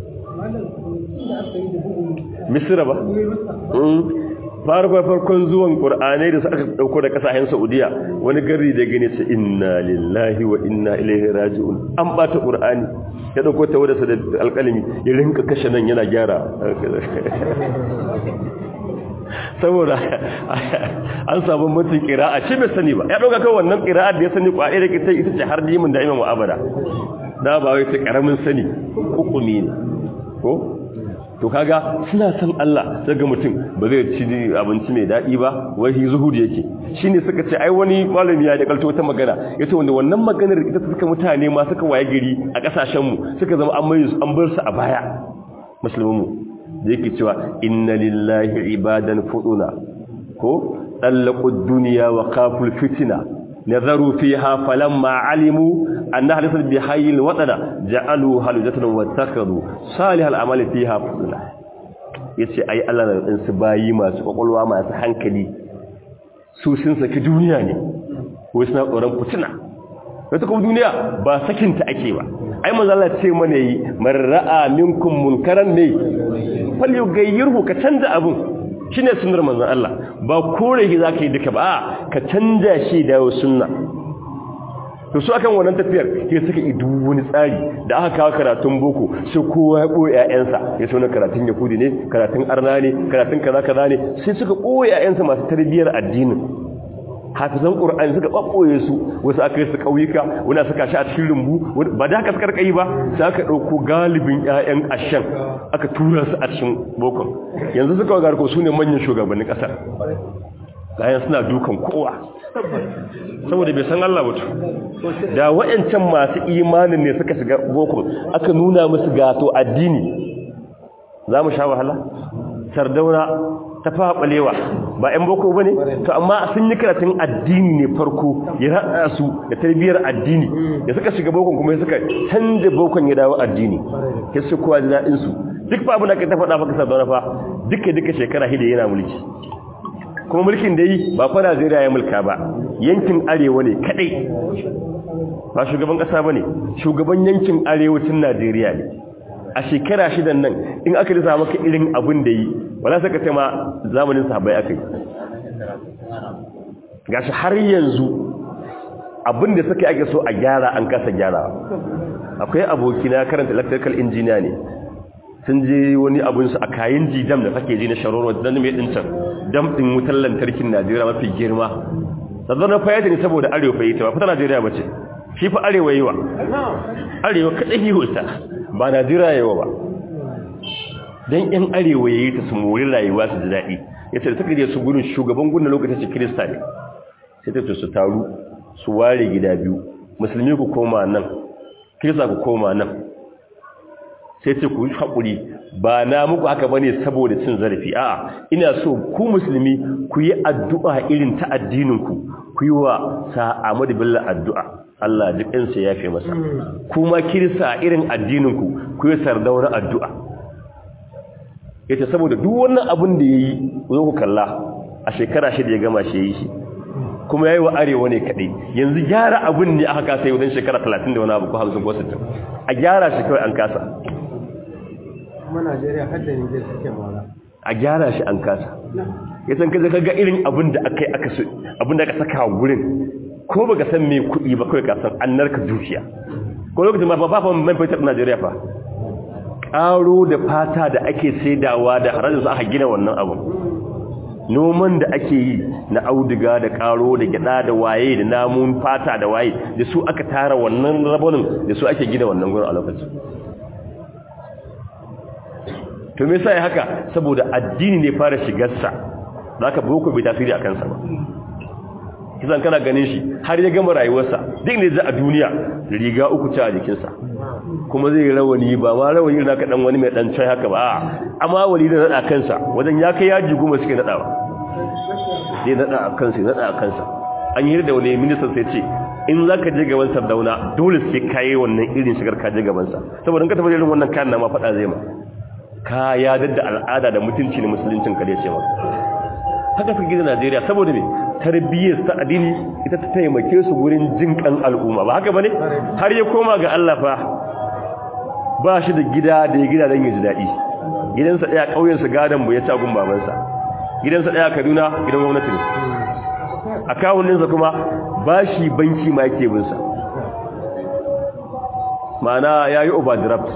misira ba farko farkon zuwan qur'anai da aka dauko da kasashen saudiya wani gari da gane ce inna lillahi wa inna ilaihi raji'un an bata qur'ani ya dauko ta wadasa da alƙalami ya rinka kashe nan yana gyara saboda an samu mutum qira'a ce bai sani ba ya dauka kai wannan qira'a da ya sani kwaɗe da kita ita ce har dimin da imamu abada da ba wai ta karamin sani hukumi ne ko to kaga suna san Allah daga mutum ba zai ci abinci mai daɗi ba wai zuhudi yake shine suka ce ai wani malami ya kalto ta magana yace wanda wannan maganar ita suka mutane ma suka waye gari a kasashen mu suka zama an mai an bar su a baya musulmi da yake cewa inna lillahi ibadan fuduna ko طلقوا الدنيا وخافوا الفتنة نظروا فيها فلما علموا أنها ليست بحي الوطن جعلوا هلجة واتخذوا صالح الأعمال فيها فضلا yace ai Allah na din su bayi masu kwakwalwa masu hankali su sun saki duniya ne ko suna tsoron fitina wata kuma duniya ba sakinta ake ba ai manzo Allah ce mana yi marra'a minkum munkaran ne fal yughayyirhu ka canza abun shine sunnar manzon Allah ba kore shi zaka yi duka ba ka canja shi da sunna to su akan wannan tafiyar ke suka yi duk wani tsari da aka kawo karatun boko sai kowa ya boye ƴaƴansa ya so na karatun yahudi ne karatun arna ne karatun kaza kaza ne sai suka boye ƴaƴansa masu tarbiyyar addinin hafizan qur'ani suka babboye su wasu aka yi su kauyuka wani suka shi a cikin rumbu ba da haka suka kai ba sai aka dauko galibin ƴaƴan ashan aka tura su a cikin bokon yanzu suka ga ko sune manyan shugabannin kasar bayan suna dukan kowa saboda bai san Allah mutu da wayancan masu imanin ne suka shiga bokon aka nuna musu gato addini za mu sha wahala sardauna ta faɓalewa ba 'yan boko ba ne to amma sun yi karatun addini ne farko ya haɗa su da tarbiyyar addini da suka shiga bokon kuma ya suka canja bokon ya dawo addini ya su kowa da daɗinsu duk fa abin da ka ta faɗa faka sardauna fa duka duka shekara hida yana mulki kuma mulkin da yi ba fa Najeriya ya mulka ba yankin arewa ne kadai ba shugaban ƙasa ba ne shugaban yankin arewacin Najeriya ne a shekara shidan nan in aka lissa maka irin abin da yi wala saka ce ma zamanin sahabbai aka yi gashi har yanzu abin da suka ake so a gyara an kasa gyara akwai abokina karanta electrical engineer ne sun je wani abinsu a kayan jidam da kake ji na sharoro don mai ɗincan dam ɗin wutar lantarkin najeriya mafi girma sannan na fayyata ne saboda arewa fayyata ba fita najeriya ba ce shi fa arewa yi wa arewa kaɗai yi wuta ba najeriya yi wa ba don yan arewa ya yi ta su mori rayuwa su ji daɗi ya ce da suka je su gudun shugaban gudun lokacin su kirista ne sai ta su taru su ware gida biyu musulmi ku koma nan kirista ku koma nan sai ce ku yi haƙuri ba na muku haka bane saboda cin zarafi a'a ina so ku musulmi ku yi addu'a irin ta addininku ku yi wa sa'amadu billah addu'a Allah jikinsa ya fi masa kuma kirista irin addininku ku yi sardauna addu'a yace saboda duk wannan abin da yayi zo ku kalla a shekara shida ya gama shi yayi shi kuma yayi wa arewa ne kadai yanzu gyara abin ne aka kasa yau dan shekara 30 da wani abu ko 50 ko 60 a gyara shi kawai an kasa kuma Najeriya har da Niger suke mara a gyara shi an kasa yasan kaje kaga irin abin da akai aka so abin da aka saka gurin ko baka san me kuɗi ba kai ka san an narka dukiya ko lokacin ma ba fa man fitar Najeriya fa ƙaro da fata da ake saidawa da harajin su aka gina wannan abin noman da ake yi na auduga da ƙaro da gyada da waye da namun fata da waye da su aka tara wannan rabonin da su ake gina wannan gurin a lokacin to me yasa ya haka saboda addini ne fara shigarsa zaka boko bai tasiri a kansa ba kisan kana ganin shi har ya gama rayuwarsa duk ne za a duniya riga uku ci a jikinsa kuma zai rawani ba ma rawani na kaɗan wani mai ɗan cai haka ba amma wali da naɗa kansa wajen ya kai yaji goma suke naɗawa zai naɗa a kansa naɗa a kansa an yi da wani ministan sai ce in za ka je gaban sardauna dole sai ka yi wannan irin shigar ka je gabansa saboda in ka tafi irin wannan kayan na ma faɗa zai ma ka ya dadda al'ada da mutunci ne musuluncin ka ce ma haka suka gida najeriya saboda me tarbiyyar ta addini ita ta taimake su gurin jin kan al'umma ba haka bane har ya koma ga Allah fa ba shi da gida da ya gida don ya ji daɗi gidansa ɗaya ƙauyensa gadon bu ya ci agun babansa gidansa ɗaya kaduna gidan gwamnati ne a kawuninsa kuma ba shi banki ma yake binsa ma'ana ya yi overdraft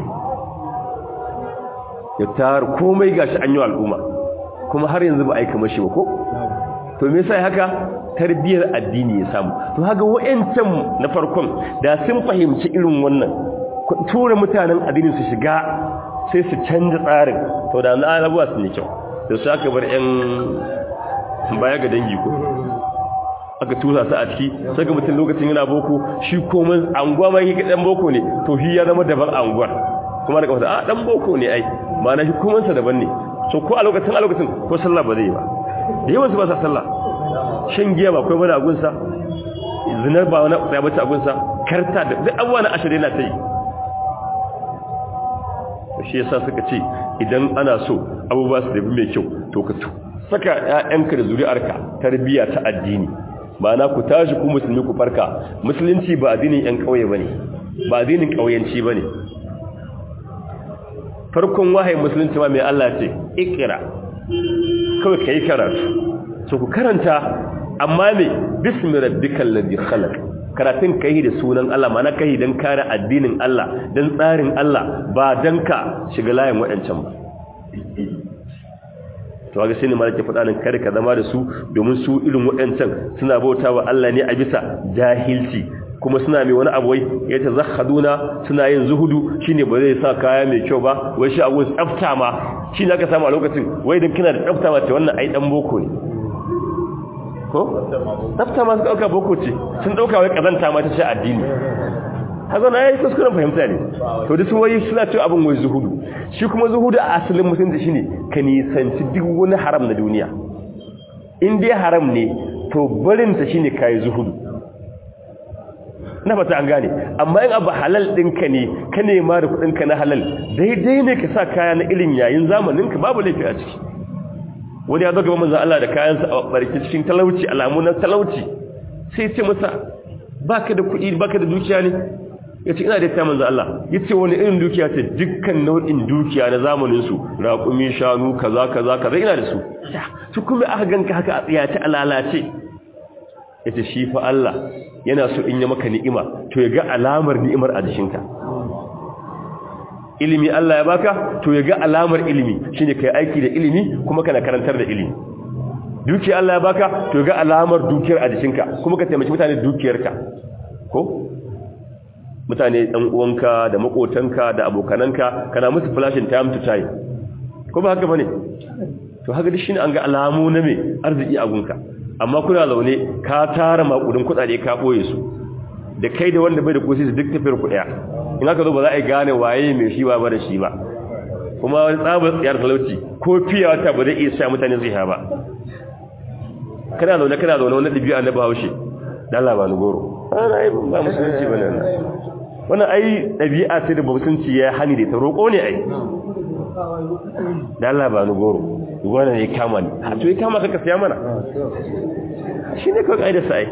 ya tar komai gashi an yi al'umma kuma har yanzu ba aika mashi ba ko to me yasa haka tarbiyar addini ya samu to haka wa'ancan na farkon da sun fahimci irin wannan tura mutanen addini su shiga sai su canza tsarin to da na abuwa su ne kyau da su aka bar yan baya ga dangi ko aka tura su a ciki saka mutum lokacin yana boko shi komai anguwa ma yake dan boko ne to shi ya zama daban anguwar kuma daga wata a dan boko ne ai ma'ana shi komansa daban ne so ko a lokacin a lokacin ko sallah ba zai yi ba da yawan su ba sa sallah shan giya ba kai bane agunsa zinar ba wani tsaya bace agunsa karta da duk abuwa na ashirin yana ta yi shi yasa suka ce idan ana so abubuwa su dabi mai kyau to ka saka ƴaƴanka da zuri'arka tarbiyya ta addini na ku tashi ku musulmi ku farka musulunci ba addinin ƴan ƙauye bane ba addinin ƙauyenci bane farkon wahayin musulunci ma mai Allah ce ikira kawai kai karatu to ku karanta amma me bismi rabbikal ladhi khalaq karatun kai da sunan Allah mana kai dan kare addinin Allah dan tsarin Allah ba dan ka shiga layin wadancan ba to ga sai ne malaka faɗa nan kare ka zama da su domin su irin wadancan suna bautawa Allah ne a bisa jahilci kuma suna mai wani abu wai ya ta zakhaduna suna yin zuhudu shine ba zai sa kaya mai kyau ba wai shi abun tsafta ma shi ne aka samu a lokacin wai dan kina da tsafta ma ce wannan ai dan boko ne ko tsafta ma su dauka boko ce sun dauka wai kazanta ma ta ce addini haka na yayi kuskuren fahimta ne to da su wai suna cewa abin wai zuhudu shi kuma zuhudu a asalin musulunci shine ka nisanci duk wani haram na duniya in dai haram ne to barin ta shine kai zuhudu na fata an gane amma in abu halal ɗinka ne ka nema da kuɗinka na halal daidai ne ka sa kaya na irin yayin zamaninka babu laifi a ciki wani ya zo gaba manzan Allah da kayansa a barki cikin talauci alamu na talauci sai ce masa baka da kuɗi baka da dukiya ne ya ce ina da ta manzan Allah ya ce wani irin dukiya ce dukkan nau'in dukiya na zamaninsu raƙumi shanu kaza kaza kaza ina da su su kuma aka ganka haka a tsiyace a lalace ya ce shi fa Allah yana so in yi maka ni'ima to ya ga alamar ni'imar a jikinka ilimi Allah ya baka to ya ga alamar ilimi shine kai aiki da ilimi kuma kana karantar da ilimi dukiya Allah ya baka to ya ga alamar dukiyar a jikinka kuma ka taimaki mutane dukiyarka ko mutane dan uwanka da makotanka da abokananka kana musu flashing time to time ko ba haka bane to haka duk shine an ga alamu na me arziki a gunka amma kuna zaune ka tara makudin kudade ka boye su da kai da wanda bai da kosi su duk tafiyar ku daya in aka zo ba za a gane waye mai shi ba da shi ba kuma wani tsabar tsiyar talauci ko fiya wata ba zai iya sa mutane zai ha ba kana zaune kana zaune wani ɗabi'a na bahaushe da Allah ba ni goro ana ai ba musulunci bane wannan wannan ai ɗabi'a ce da musulunci ya hani da ta roƙo ne ai da Allah ba ni goro wannan ne kama ni a to ya kama ka siya mana shi ne kawai ƙa'idar sa ai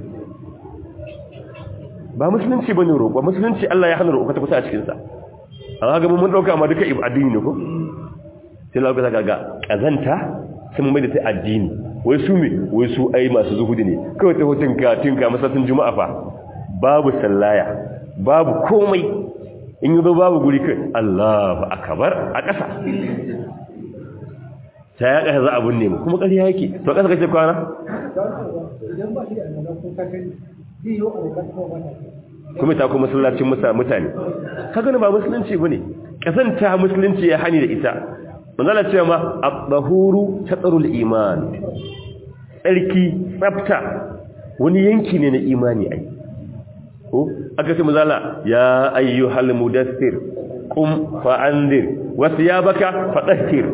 ba musulunci bane roƙo musulunci Allah ya hana roƙo ta kusa a cikin sa amma ga mun dauka amma duka addini ne ko sai lokacin ka ga kazanta sun mai da ta addini wai su me wai su ai masu zuhudi ne kawai ta hutun ka tinka masallacin juma'a fa babu sallaya babu komai in yi zo babu guri kai Allahu akbar a ƙasa ta ya ƙasa za a binne mu kuma ƙarya yake to ƙasa kace kwana kuma ta kuma masallacin mutane kaga ba musulunci bane kasanta musulunci ya hani da ita manzala cewa ma at-tahuru tatarul iman tsarki tsafta wani yanki ne na imani ai ko aka ce manzala ya ayyuhal mudaththir qum fa'andir wa thiyabaka fatahhir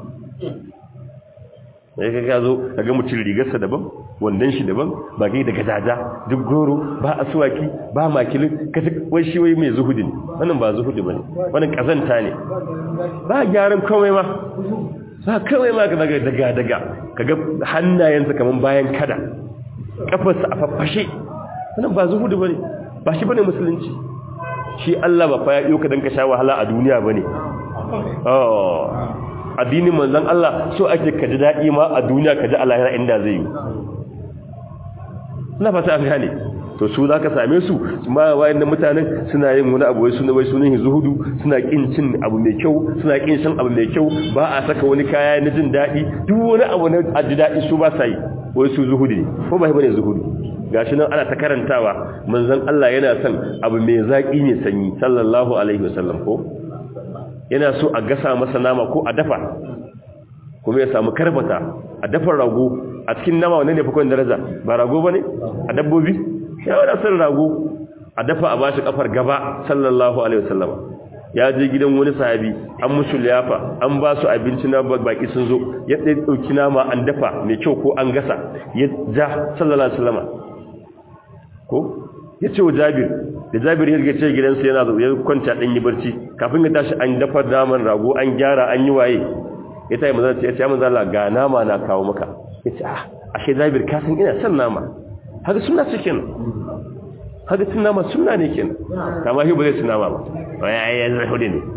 sai ka gazo daga mutum rigarsa daban wandan shi daban ba gai da gajaja duk goro ba asuwaki ba makilin kace wai shi wai mai zuhudi ne wannan ba zuhudi bane wannan kazanta ne ba gyaran komai ma ba kawai ma ka daga daga daga kaga hannayensa kaman bayan kada kafarsa a fafashe wannan ba zuhudi bane ba shi bane musulunci shi Allah ba fa ya iyo ka dan ka sha wahala a duniya bane oh addinin manzon Allah so ake ka ji daɗi ma a duniya ka ji alahira inda zai yi na fata an gane to su za ka same su ma wayan da mutanen suna yin wani abu wai suna wai sunan zuhudu suna kin cin abu mai kyau suna kin shan abu mai kyau ba a saka wani kaya na jin daɗi duk wani abu na aji daɗi su ba sa yi wai su zuhudu ne ko ba bane zuhudu gashi nan ana ta karantawa manzon Allah yana son abu mai zaki ne sanyi sallallahu alaihi wasallam ko yana so a gasa masa nama ko a dafa kuma ya samu karbata a dafa rago a cikin nama wannan ne fa kawai daraja ba rago bane a dabbobi ya wada san rago a dafa a bashi kafar gaba sallallahu alaihi wasallam ya je gidan wani sahabi an musu liyafa an ba su abinci na baki sun zo ya ɗauki nama an dafa mai kyau ko an gasa ya ja sallallahu alaihi wasallam ko ya ce wa jabir da jabir ya ce gidansa yana zo ya kwanta ɗan yi barci kafin ya tashi an dafa naman rago an gyara an yi waye ya ta yi mazana ce ya ce ya mazana ga nama na kawo maka ya ce ah ashe jabir ka san ina son nama haka suna cikin haka cin nama suna ne kenan kama shi ba zai cin nama ba wani ayyar zai hudu ne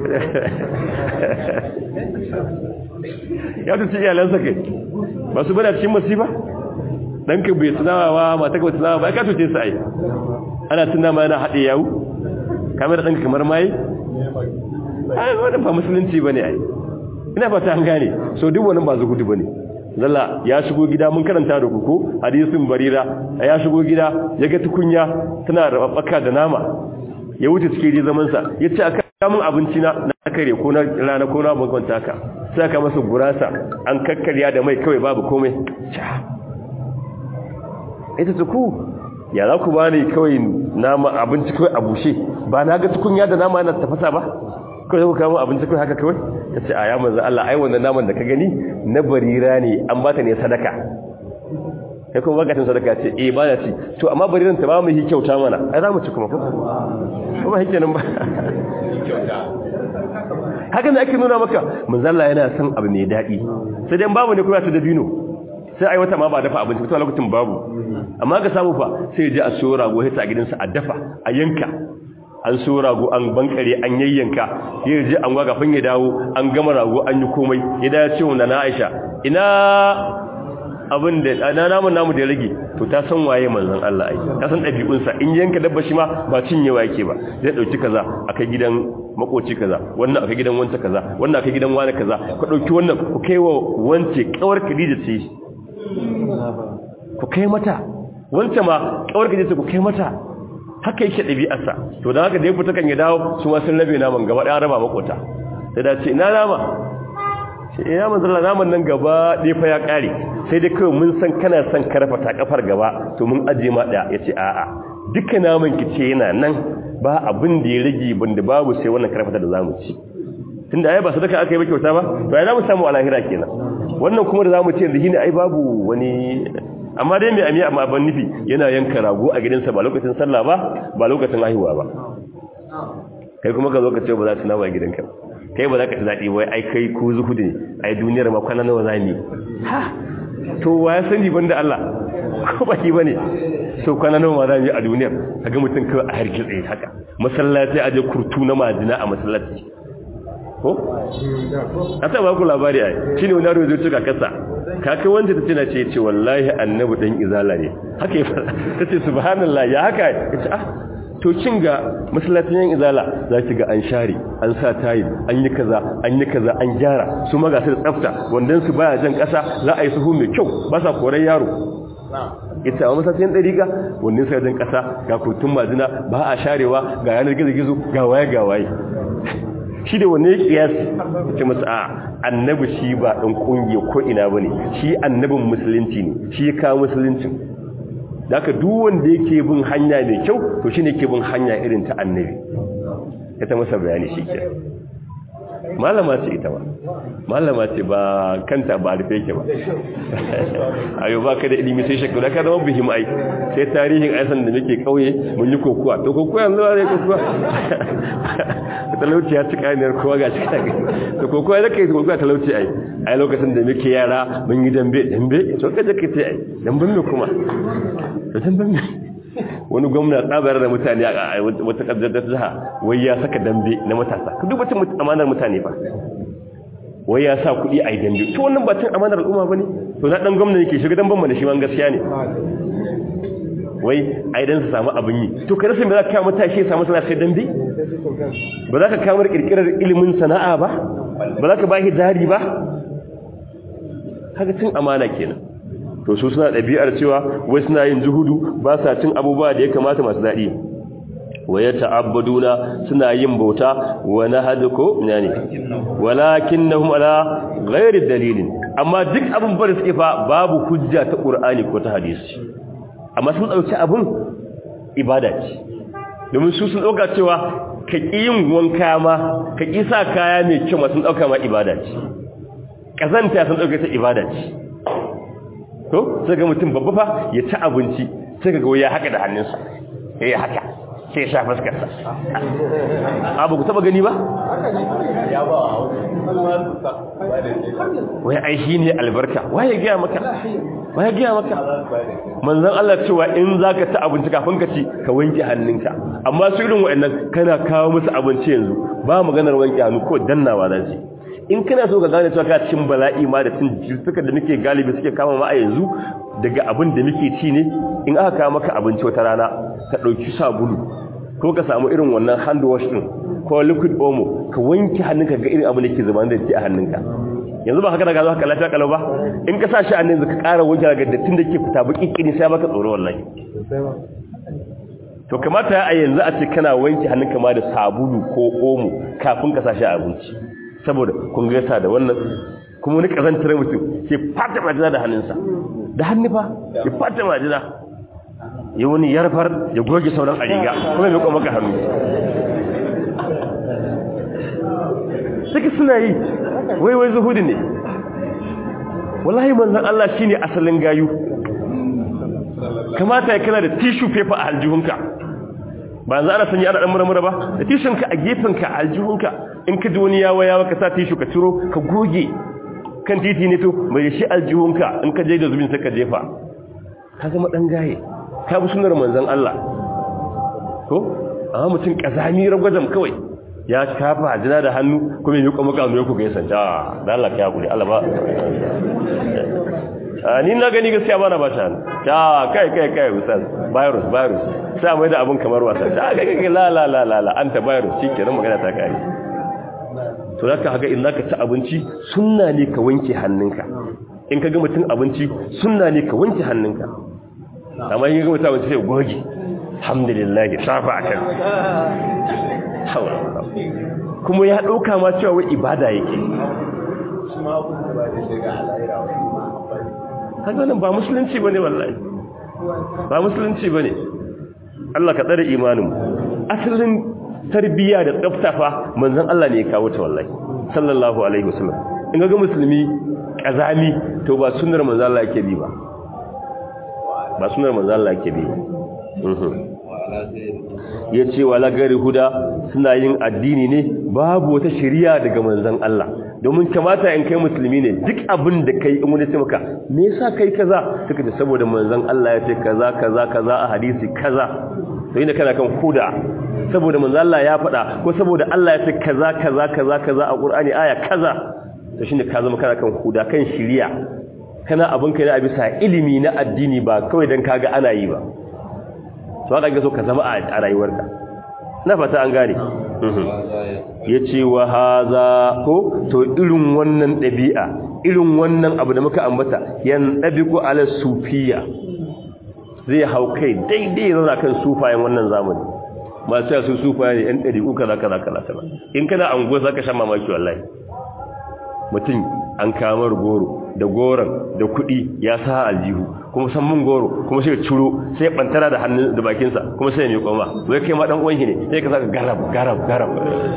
ya tuci iyalansa kai ba su bada cikin masifa ɗanka bai cin nama ba mata kawai cin nama ba ya ka tuce su ai ana cin nama yana haɗe yawu kamar ɗanka kamar maye ai wani ba musulunci ba ne ai ina fata an gane so duk wani ba zuhudu ba ne zalla ya shigo gida mun karanta da kuku hadisin barira ya shigo gida ya ga tukunya tana rababbaka da nama ya wuce cikin ji zaman sa yace aka kamun abinci na na kare ko na rana ko na bankwanta ka sai aka masa gurasa an kakkarya da mai kawai babu komai ita tuku ya za ku bani kawai nama abinci kawai a bushe ba na ga tukunya da nama yana tafasa ba kawai ku kawo abinci kawai haka kawai ta ce a ya manzan Allah ai wannan naman da ka gani na barira ne an ba ta ne sadaka kai kuma bakatun sadaka ce eh ba na ci to amma bariran ta ba mu yi kyauta mana ai za mu ci kuma ko ko ba hike nan ba haka ne ake nuna maka manzan Allah yana son abu mai daɗi sai dai babu ne kuma ta dabino sai ai wata ma ba dafa abinci to a lokacin babu amma ga samu fa sai ya je a siyo rago sai ta gidansa a dafa a yanka an so rago an bankare an yayyanka ya je an gwaga fin ya dawo an gama rago an yi komai ya dace wa na Aisha ina abin da na namun namu da rage to ta san waye manzon Allah ai ta san dabi'un sa in yanka dabba shi ma ba cinyewa yake ba zai dauki kaza akai gidan makoci kaza wannan akai gidan wanta kaza wannan akai gidan wani kaza ku dauki wannan ku kaiwa wance kawar Khadija ce ku kai mata wanta ma kawar Khadija ku kai mata haka yake ɗabi'arsa to da haka da ya fita kan ya dawo su ma sun rabe naman gaba ɗaya raba makota sai da ce ina nama ce ina manzala naman nan gaba ɗaya fa ya ƙare sai dai kawai mun san kana son karfa ta kafar gaba to mun aje ma ɗaya ya ce a'a duka naman ki ce yana nan ba abin da ya rage banda babu sai wannan karfata da zamu ci tunda ai ba sadaka aka yi ba kyauta ba to ai zamu samu alahira kenan wannan kuma da zamu ce yanzu shine ai babu wani amma dai mai amiya amma ban nufi yana yanka rago a gidansa ba lokacin sallah ba ba lokacin haihuwa ba kai kuma ka zo ka ce ba za ta nawa a gidanka kai ba za ka ci daɗi wai ai kai ko zuhudu ne ai duniyar ma kwana nawa za ni ha to wa ya sani banda Allah ko ba ki bane so kwana nawa ma za ni a duniyar kaga mutum kawai a hargitse haka masallaci aje kurtu na majina a masallaci ko a ta ba ku labari ai shine wani yaro zai tuka kasa kaka wanda ta tana ce ce wallahi annabi dan izala ne haka ta ce subhanallah ya haka yace ah to kin ga masallacin yan izala zaki ga an share an sa tayi an yi kaza an yi kaza an gyara su ma ga su da tsafta wandan su baya jan kasa za a yi suhu mai kyau ba sa koran yaro ita a masallacin dariga wannan sai jan kasa ga kurtun majina ba a sharewa ga yanar gizo gizo ga waye ga waye shi da wanne kiyasi ce masa a annabi shi ba ɗan ƙungiya ko ina ba ne shi annabin musulunci ne shi ya kawo musuluncin da aka duk wanda yake bin hanya mai kyau to shi ne ke bin hanya irin ta annabi ya ta masa bayani shi ke malama ce ita ba malama ce ba kanta ba rufe ke ba ayo ba ka da ilimi sai shekaru da ka zama bihim ai sai tarihin aisan da muke kauye mun yi kokuwa to kokuwa yanzu ba zai kokuwa talauci ya ci kaniyar kowa ga shi kage to kokuwa da kai kokuwa talauci ai ai lokacin da muke yara mun yi dambe dambe to kaje ka ce ai damben me kuma to damben me wani gwamna tsabar da mutane a wata kaddar jiha wai ya saka dambe na matasa ku duba cin amanar mutane ba wai ya sa kuɗi a yi dambe to wannan ba cin amanar al'umma ba ne to na ɗan gwamna yake shiga damben mana shi man gaskiya ne wai a idan su samu abin yi to ka rasa me za ka kawo matashi ya samu sana'a sai dambe ba za ka kawo kirkirar ilimin sana'a ba ba za ka ba shi jari ba haka cin amana kenan to su suna ɗabi'ar cewa wai suna yin zuhudu ba sa cin abubuwa da ya kamata masu daɗi wa ya ta'abbaduna suna yin bauta wa nahaduko ne walakinnahum ala ghairi dalilin amma duk abin bar suke fa babu hujja ta qur'ani ko ta hadisi amma sun dauki abin ibada ce domin su sun dauka cewa ka ƙi yin wanka ma ka ƙi sa kaya mai kyau masu ɗauka ma ibada ce ƙazanta sun ɗauka ta ibada ce to sai ga mutum babba fa ya ci abinci sai ga ya haka da hannunsa ya haka sai ya sha fuskarsa abu ku taba gani ba wai ai shi ne albarka waye gaya maka waye gaya maka manzon Allah cewa in zaka ci abinci kafin ka ci ka wanke hannunka amma su irin waɗannan kana kawo musu abinci yanzu ba maganar wanke hannu ko dannawa za su in kana so ka gane cewa ka cin bala'i ma da cin jirtuka da muke galibi suke kama ma a yanzu daga abin da muke ci ne in aka kawo maka abinci wata rana ka ɗauki sabulu ko ka samu irin wannan hand wash din ko liquid omo ka wanke hannunka ga irin abin da ke zuba da ke a hannunka yanzu ba haka daga zo haka lafiya kalau ba in ka sa shi a nan ka ƙara wanke daga dattin da ke fita baki kini sai baka tsoro wallahi to kamata a yanzu a ce kana wanke hannunka ma da sabulu ko omo kafin ka sa shi a abinci saboda kun gaisa da wannan kuma wani kazantar mutum ke fata majina da hannunsa da hannu fa ya fata majina ya wani yarfar ya goge sauran a riga kuma mai maka hannu suka suna yi wai wai zuhudu ne wallahi manzan Allah shine asalin gayu kamata ya kana da tissue paper a aljihunka ba za a sanya ana dan murmura ba da tishunka a gefenka a aljihunka in ka ji wani yawa yawa ka sa tishu ka ciro ka goge kan titi ne to mai shi aljihunka in ka je da zubin sai ka jefa ka zama dan gaye ka bi sunar manzon Allah ko amma mutum kazami ragwajam kawai ya kafa hajjina da hannu kuma yi kuma kanu ku ga yasan ta da Allah ka yakuri Allah ba a ni na gani gaskiya bana ba ta ta kai kai kai ustaz virus virus sai mai da abun kamar wasa ta kai kai la la la la anta virus shikenan magana ta kai to zaka haga in zaka ci abinci sunna ne ka wanke hannunka in ka ga mutum abinci sunna ne ka wanke hannunka amma in ga mutum abinci sai goge alhamdulillah safa akan kuma ya dauka ma cewa wai ibada yake kaga nan ba musulunci bane wallahi ba musulunci bane Allah ka tsare imanin asalin tarbiya da tsaftafa manzon Allah ne ya kawo ta wallahi sallallahu alaihi wasallam in ga musulmi kazami to ba sunnar manzon Allah yake bi ba ba sunnar manzon Allah yake bi ya ce wala gari huda suna yin addini ne babu wata shari'a daga manzon Allah domin kamata in kai musulmi ne duk abin da kai in wani ce maka me yasa kai kaza suka ce saboda manzon Allah ya ce kaza kaza kaza a hadisi kaza to inda kana kan huda saboda manzon Allah ya faɗa ko saboda Allah ya ce kaza kaza kaza kaza a Qur'ani aya kaza to shine ka zama kana kan huda kan shari'a kana abin kai na bisa ilimi na addini ba kawai dan kaga ana yi ba to haka ga so ka zama a rayuwarka na fata an gane ya ce wa haza ko to irin wannan ɗabi'a irin wannan abu da muka ambata yan ɗabiku ala sufiya zai hau kai daidai zana kan sufayen wannan zamani masu yasu sufaye yan ɗabi'u kaza kaza kaza kaza in kana an za ka sha mamaki wallahi mutum an kamar goro da goron da kuɗi ya sa aljihu kuma san mun goro kuma sai ciro sai bantara da hannun da bakinsa kuma sai mai koma wai kai ma dan uwan shi ne sai ka saka garab garab garab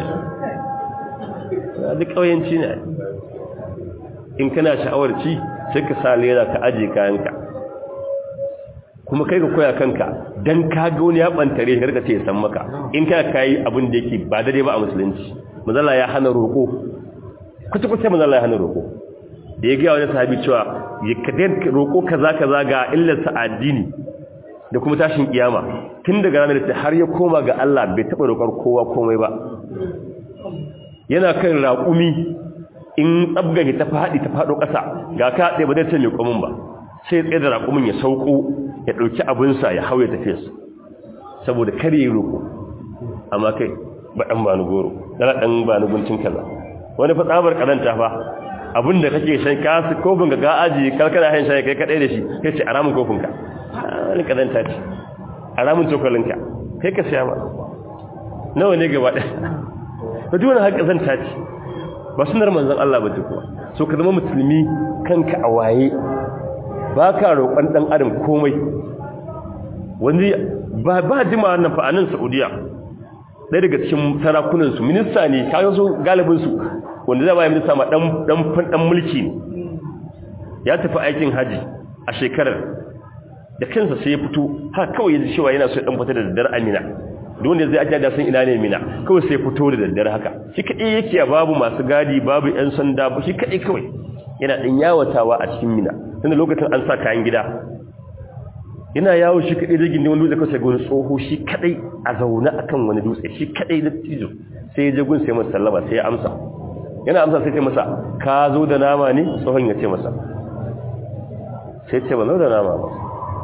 duk kauyanci ne in kana sha'awar ci sai ka sa lera ka aje kayanka kuma kai ka koya kanka dan ka ga wani ya bantare shi ka ce san maka in kana kai abin da yake ba daidai ba a musulunci manzala ya hana roko kuta kuta manzala ya hana roko da ya gaya wani sahabi cewa ya kadai roƙo kaza kaza ga illarsa addini da kuma tashin kiyama tun daga ranar da har ya koma ga Allah bai taɓa roƙar kowa komai ba yana kan raƙumi in tsabgage ta faɗi ta faɗo ƙasa ga ka ɗaya ba zai ce mai komin ba sai tsaye da raƙumin ya sauko ya ɗauki abinsa ya hau ya tafiya su saboda kar ya yi roƙo amma kai ba ɗan ba ni goro ɗana ɗan ba ni guntun kaza wani fa tsabar ƙazanta fa abinda kake shan kasu kofin ka ga aji karkara hain shayi kai kadai da shi kai ce aramin kofin ka wani kazanta ce aramin cokalin ka kai ka siya ba nawa ne gaba ɗaya ba duk wani haka zanta ce ba sunar manzan Allah ba duk kuwa so ka zama musulmi kanka a waye ba ka roƙon ɗan adam komai wani ba ba jima wannan fa a nan saudiya ɗaya daga cikin sarakunansu minista ne kayan su galibinsu wanda zai baya minista ma ɗan mulki ne ya tafi aikin haji a shekarar da kansa sai ya fito ha kawai yanzu cewa yana so ya ɗan fita da daddare amina don da zai ajiya da sun ina ne mina kawai sai fito da daddare haka shi kaɗai yake a babu masu gadi babu 'yan sanda ba shi kaɗai kawai yana ɗan yawatawa a cikin mina tunda lokacin an sa kayan gida yana yawo shi kaɗai da gindin wani dutse kawai sai gani tsoho shi kaɗai a zaune akan wani dutse shi kaɗai da tijo sai ya je gun sai masa sallama sai ya amsa yana amsa sai ce masa ka zo da nama ne tsohon ya ce masa sai ce ba zo da nama ba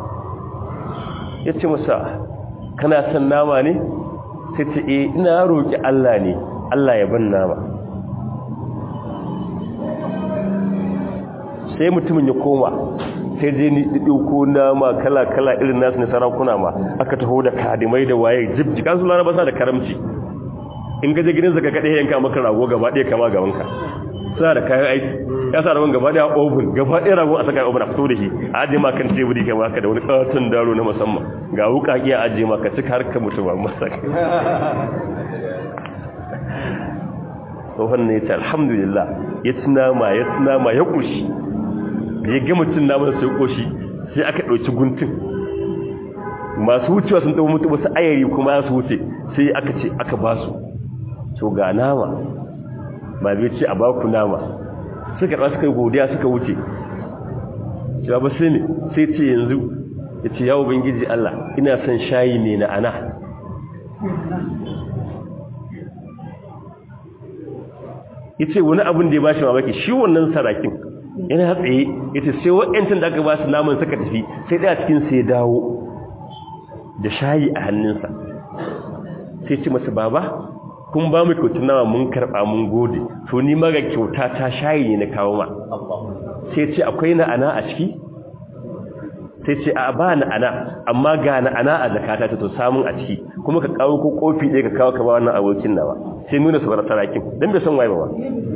ya ce masa kana son nama ne sai ce e ina roƙi Allah ne Allah ya ban nama sai mutumin ya koma sai je ni ɗauko nama kala-kala irin nasu na sarakuna ma aka taho da kadimai da waye jibji kansu laraba sa da karamci in gaje gidan zaka kaɗe yanka maka rago gaba ɗaya kama gabanka suna da kayan aiki ya sa rabon gaba ɗaya oven gaba ɗaya rago a saka oven a fito da shi a ajiye ma kan teburi kai maka da wani ƙaton daro na musamman ga wuka iya ajiye ma ka cika harkar mutum ba masa tsohon ne ta alhamdulillah ya ci nama ya ci nama ya ƙoshi da ya gama cin nama da sai ƙoshi sai aka ɗauki guntun masu wucewa sun taɓa mutu wasu ayari kuma su wuce sai aka ce aka ba su to ga nama ba bai ce a baku nama suka ɗan suka yi godiya suka wuce cewa ba sai ne sai ce yanzu ya ce yawo bangiji Allah ina son shayi ne na ana ya ce wani abin da ya ba shi mamaki shi wannan sarakin yana tsaye ya ce sai wa'yancin da aka ba su naman suka tafi sai ɗaya cikin sai dawo da shayi a hannunsa sai ce masa baba kun ba mu kyautar nama mun karɓa mun gode to ni maga kyauta ta shayi ne na kawo ma sai ce akwai na'ana a ciki sai ce a ba na'ana amma ga na'ana a zakata ta to samun a ciki kuma ka kawo ko kofi ɗaya ka kawo ka ba wannan abokin nawa sai nuna su bar sarakin don bai san waye ba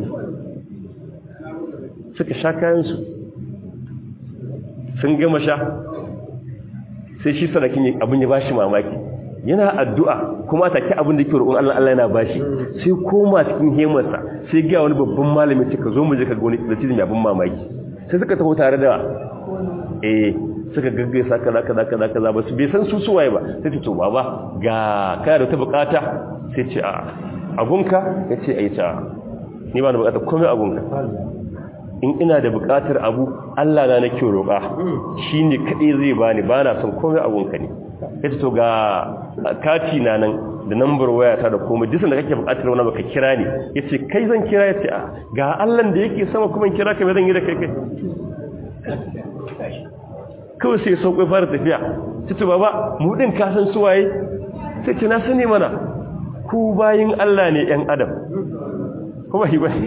suka sha kayansu sun gama sha sai shi sarakin abin ya bashi mamaki yana addu'a kuma take abin da yake roƙon Allah Allah yana bashi sai koma cikin hemarsa sai ga wani babban malami ce ka zo mu je ka ga wani da cikin abin mamaki sai suka taho tare da eh suka gaggaisa kaza kaza kaza kaza ba su bai san su suwaye ba sai ta to baba ga kana da ta bukata sai ce a abunka yace ai ta ni ba na bukata komai abunka in ina da bukatar abu Allah na nake roƙa shine kadai zai bani bana son komai abunka ne yace to ga kati na nan da number waya ta da komai duk da kake bukatar wani baka kira ni yace kai zan kira yace ga Allah da yake sama kuma kira ka me zan yi da kai kai kawai sai sauƙi fara tafiya sai ce baba mu din ka san suwaye sai ce na sani mana ku bayin Allah ne ƴan adam kuma hi bane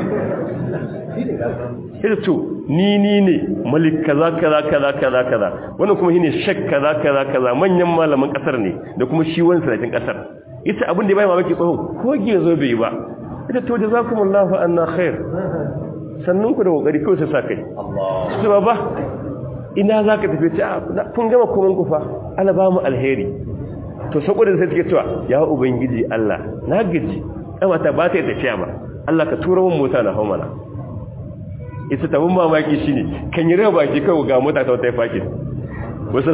sai to ni ni ne malik kaza kaza kaza kaza kaza wannan kuma shine shak kaza kaza kaza manyan malaman kasar ne da kuma shi wani sanatin kasar ita abin da bai mamaki tsohon ko zo bai ba ita to jazakumullahu anna khair sannun ku da kokari kawai sai sa kai Allah sai baba ina za ka tafi ce kun gama komin kufa ala ba mu alheri to saboda sai suke cewa ya ubangiji Allah na gaji kamata ba ta yi tafiya ba Allah ka tura mun mota na haumana ita tabin mamaki shine kan yi raba baki kawai ga mota ta wata fakin wasu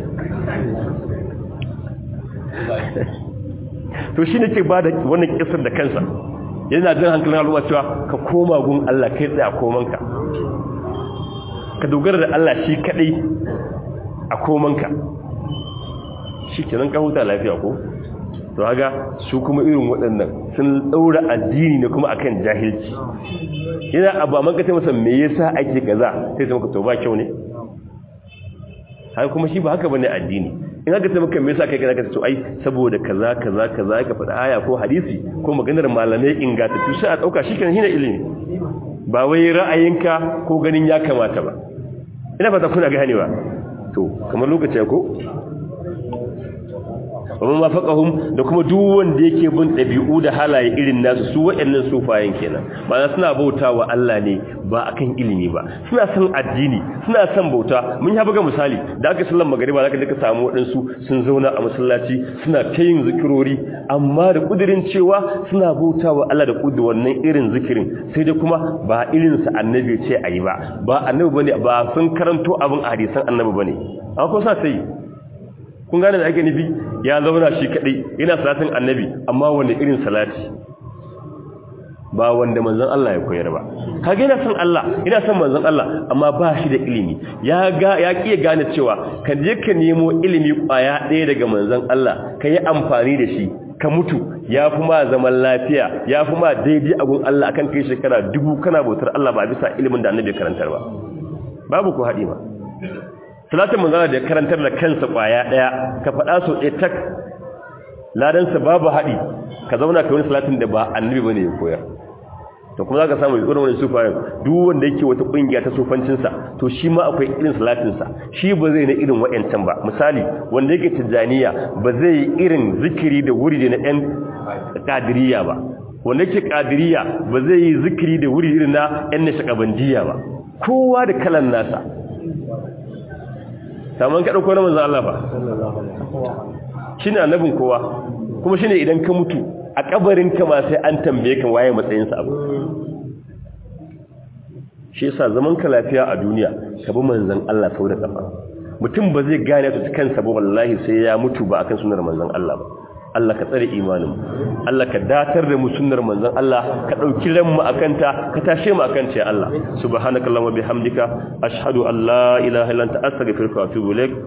to shine ke ba da wannan kisar da kansa yana jin hankalin al'umma cewa ka koma gun Allah kai tsaye a komanka ka dogara da Allah shi kadai a komanka shi kenan ka huta lafiya ko to haga su kuma irin waɗannan sun ɗaura addini ne kuma akan jahilci yana abu amma ka masa me yasa ake kaza sai ta maka to ba kyau ne har kuma shi ba haka bane addini in aka ce maka me yasa kai kana ka to ai saboda kaza kaza kaza ka faɗa aya ko hadisi ko maganar malamai ingantattu sai a dauka shi kenan shine ilimi ba wai ra'ayinka ko ganin ya kamata ba ina fata kuna gane ba to kamar lokaci ko amma mafaqahum da kuma duk wanda yake bin dabi'u da halaye irin nasu su waɗannan sufayen kenan ba suna bautawa Allah ne ba akan ilimi ba suna son addini suna son bauta mun ya buga misali da aka sallan magariba zaka duka samu waɗansu sun zauna a masallaci suna ta yin zikirori amma da kudirin cewa suna bautawa Allah da kudu wannan irin zikirin sai dai kuma ba irin sa annabi ce ayi ba ba annabi bane ba sun karanto abin hadisan annabi bane an ko sa sai kun gane da ake nufi ya zauna shi kadai yana salatin annabi amma wanda irin salati ba wanda manzon Allah ya koyar ba kage yana son Allah ina son manzon Allah amma ba shi da ilimi ya ga ya kiye gane cewa ka je ka nemo ilimi kwaya ɗaya daga manzon Allah ka yi amfani da shi ka mutu ya fi ma zaman lafiya ya fi ma daidai agun Allah akan kai shekara dubu kana bautar Allah ba bisa ilimin da annabi karantar ba babu ko haɗi ba salatin manzon da ya karantar da kansa kwaya ɗaya ka faɗa so ɗaya tak ladansa babu haɗi ka zauna ka wani salatin da ba annabi bane ya koyar to kuma zaka samu irin wannan sufayen duk wanda yake wata kungiya ta sufancin sa to shi ma akwai irin salatin sa shi ba zai na irin wayancan ba misali wanda yake tijaniya ba zai yi irin zikiri da wuri na ɗan kadiriya ba wanda yake kadiriya ba zai yi zikiri da wuri irin na ɗan nashakabandiya ba kowa da kalan nasa saman ka dauko na manzo Allah ba shine annabin kowa kuma shine idan ka mutu a kabarin ka ma sai an tambaye ka waye matsayin sa abu shi yasa zaman ka lafiya a duniya ka bi manzon Allah sau da kafa mutum ba zai gane ta kansa ba wallahi sai ya mutu ba akan sunnar manzon Allah ba Allah ka tsare imanin Allah ka datar da mu sunnar manzon Allah ka dauki ran mu akanta ka tashe mu akanta ya Allah subhanakallahumma bihamdika ashhadu an la ilaha illa anta astaghfiruka wa atubu ilaik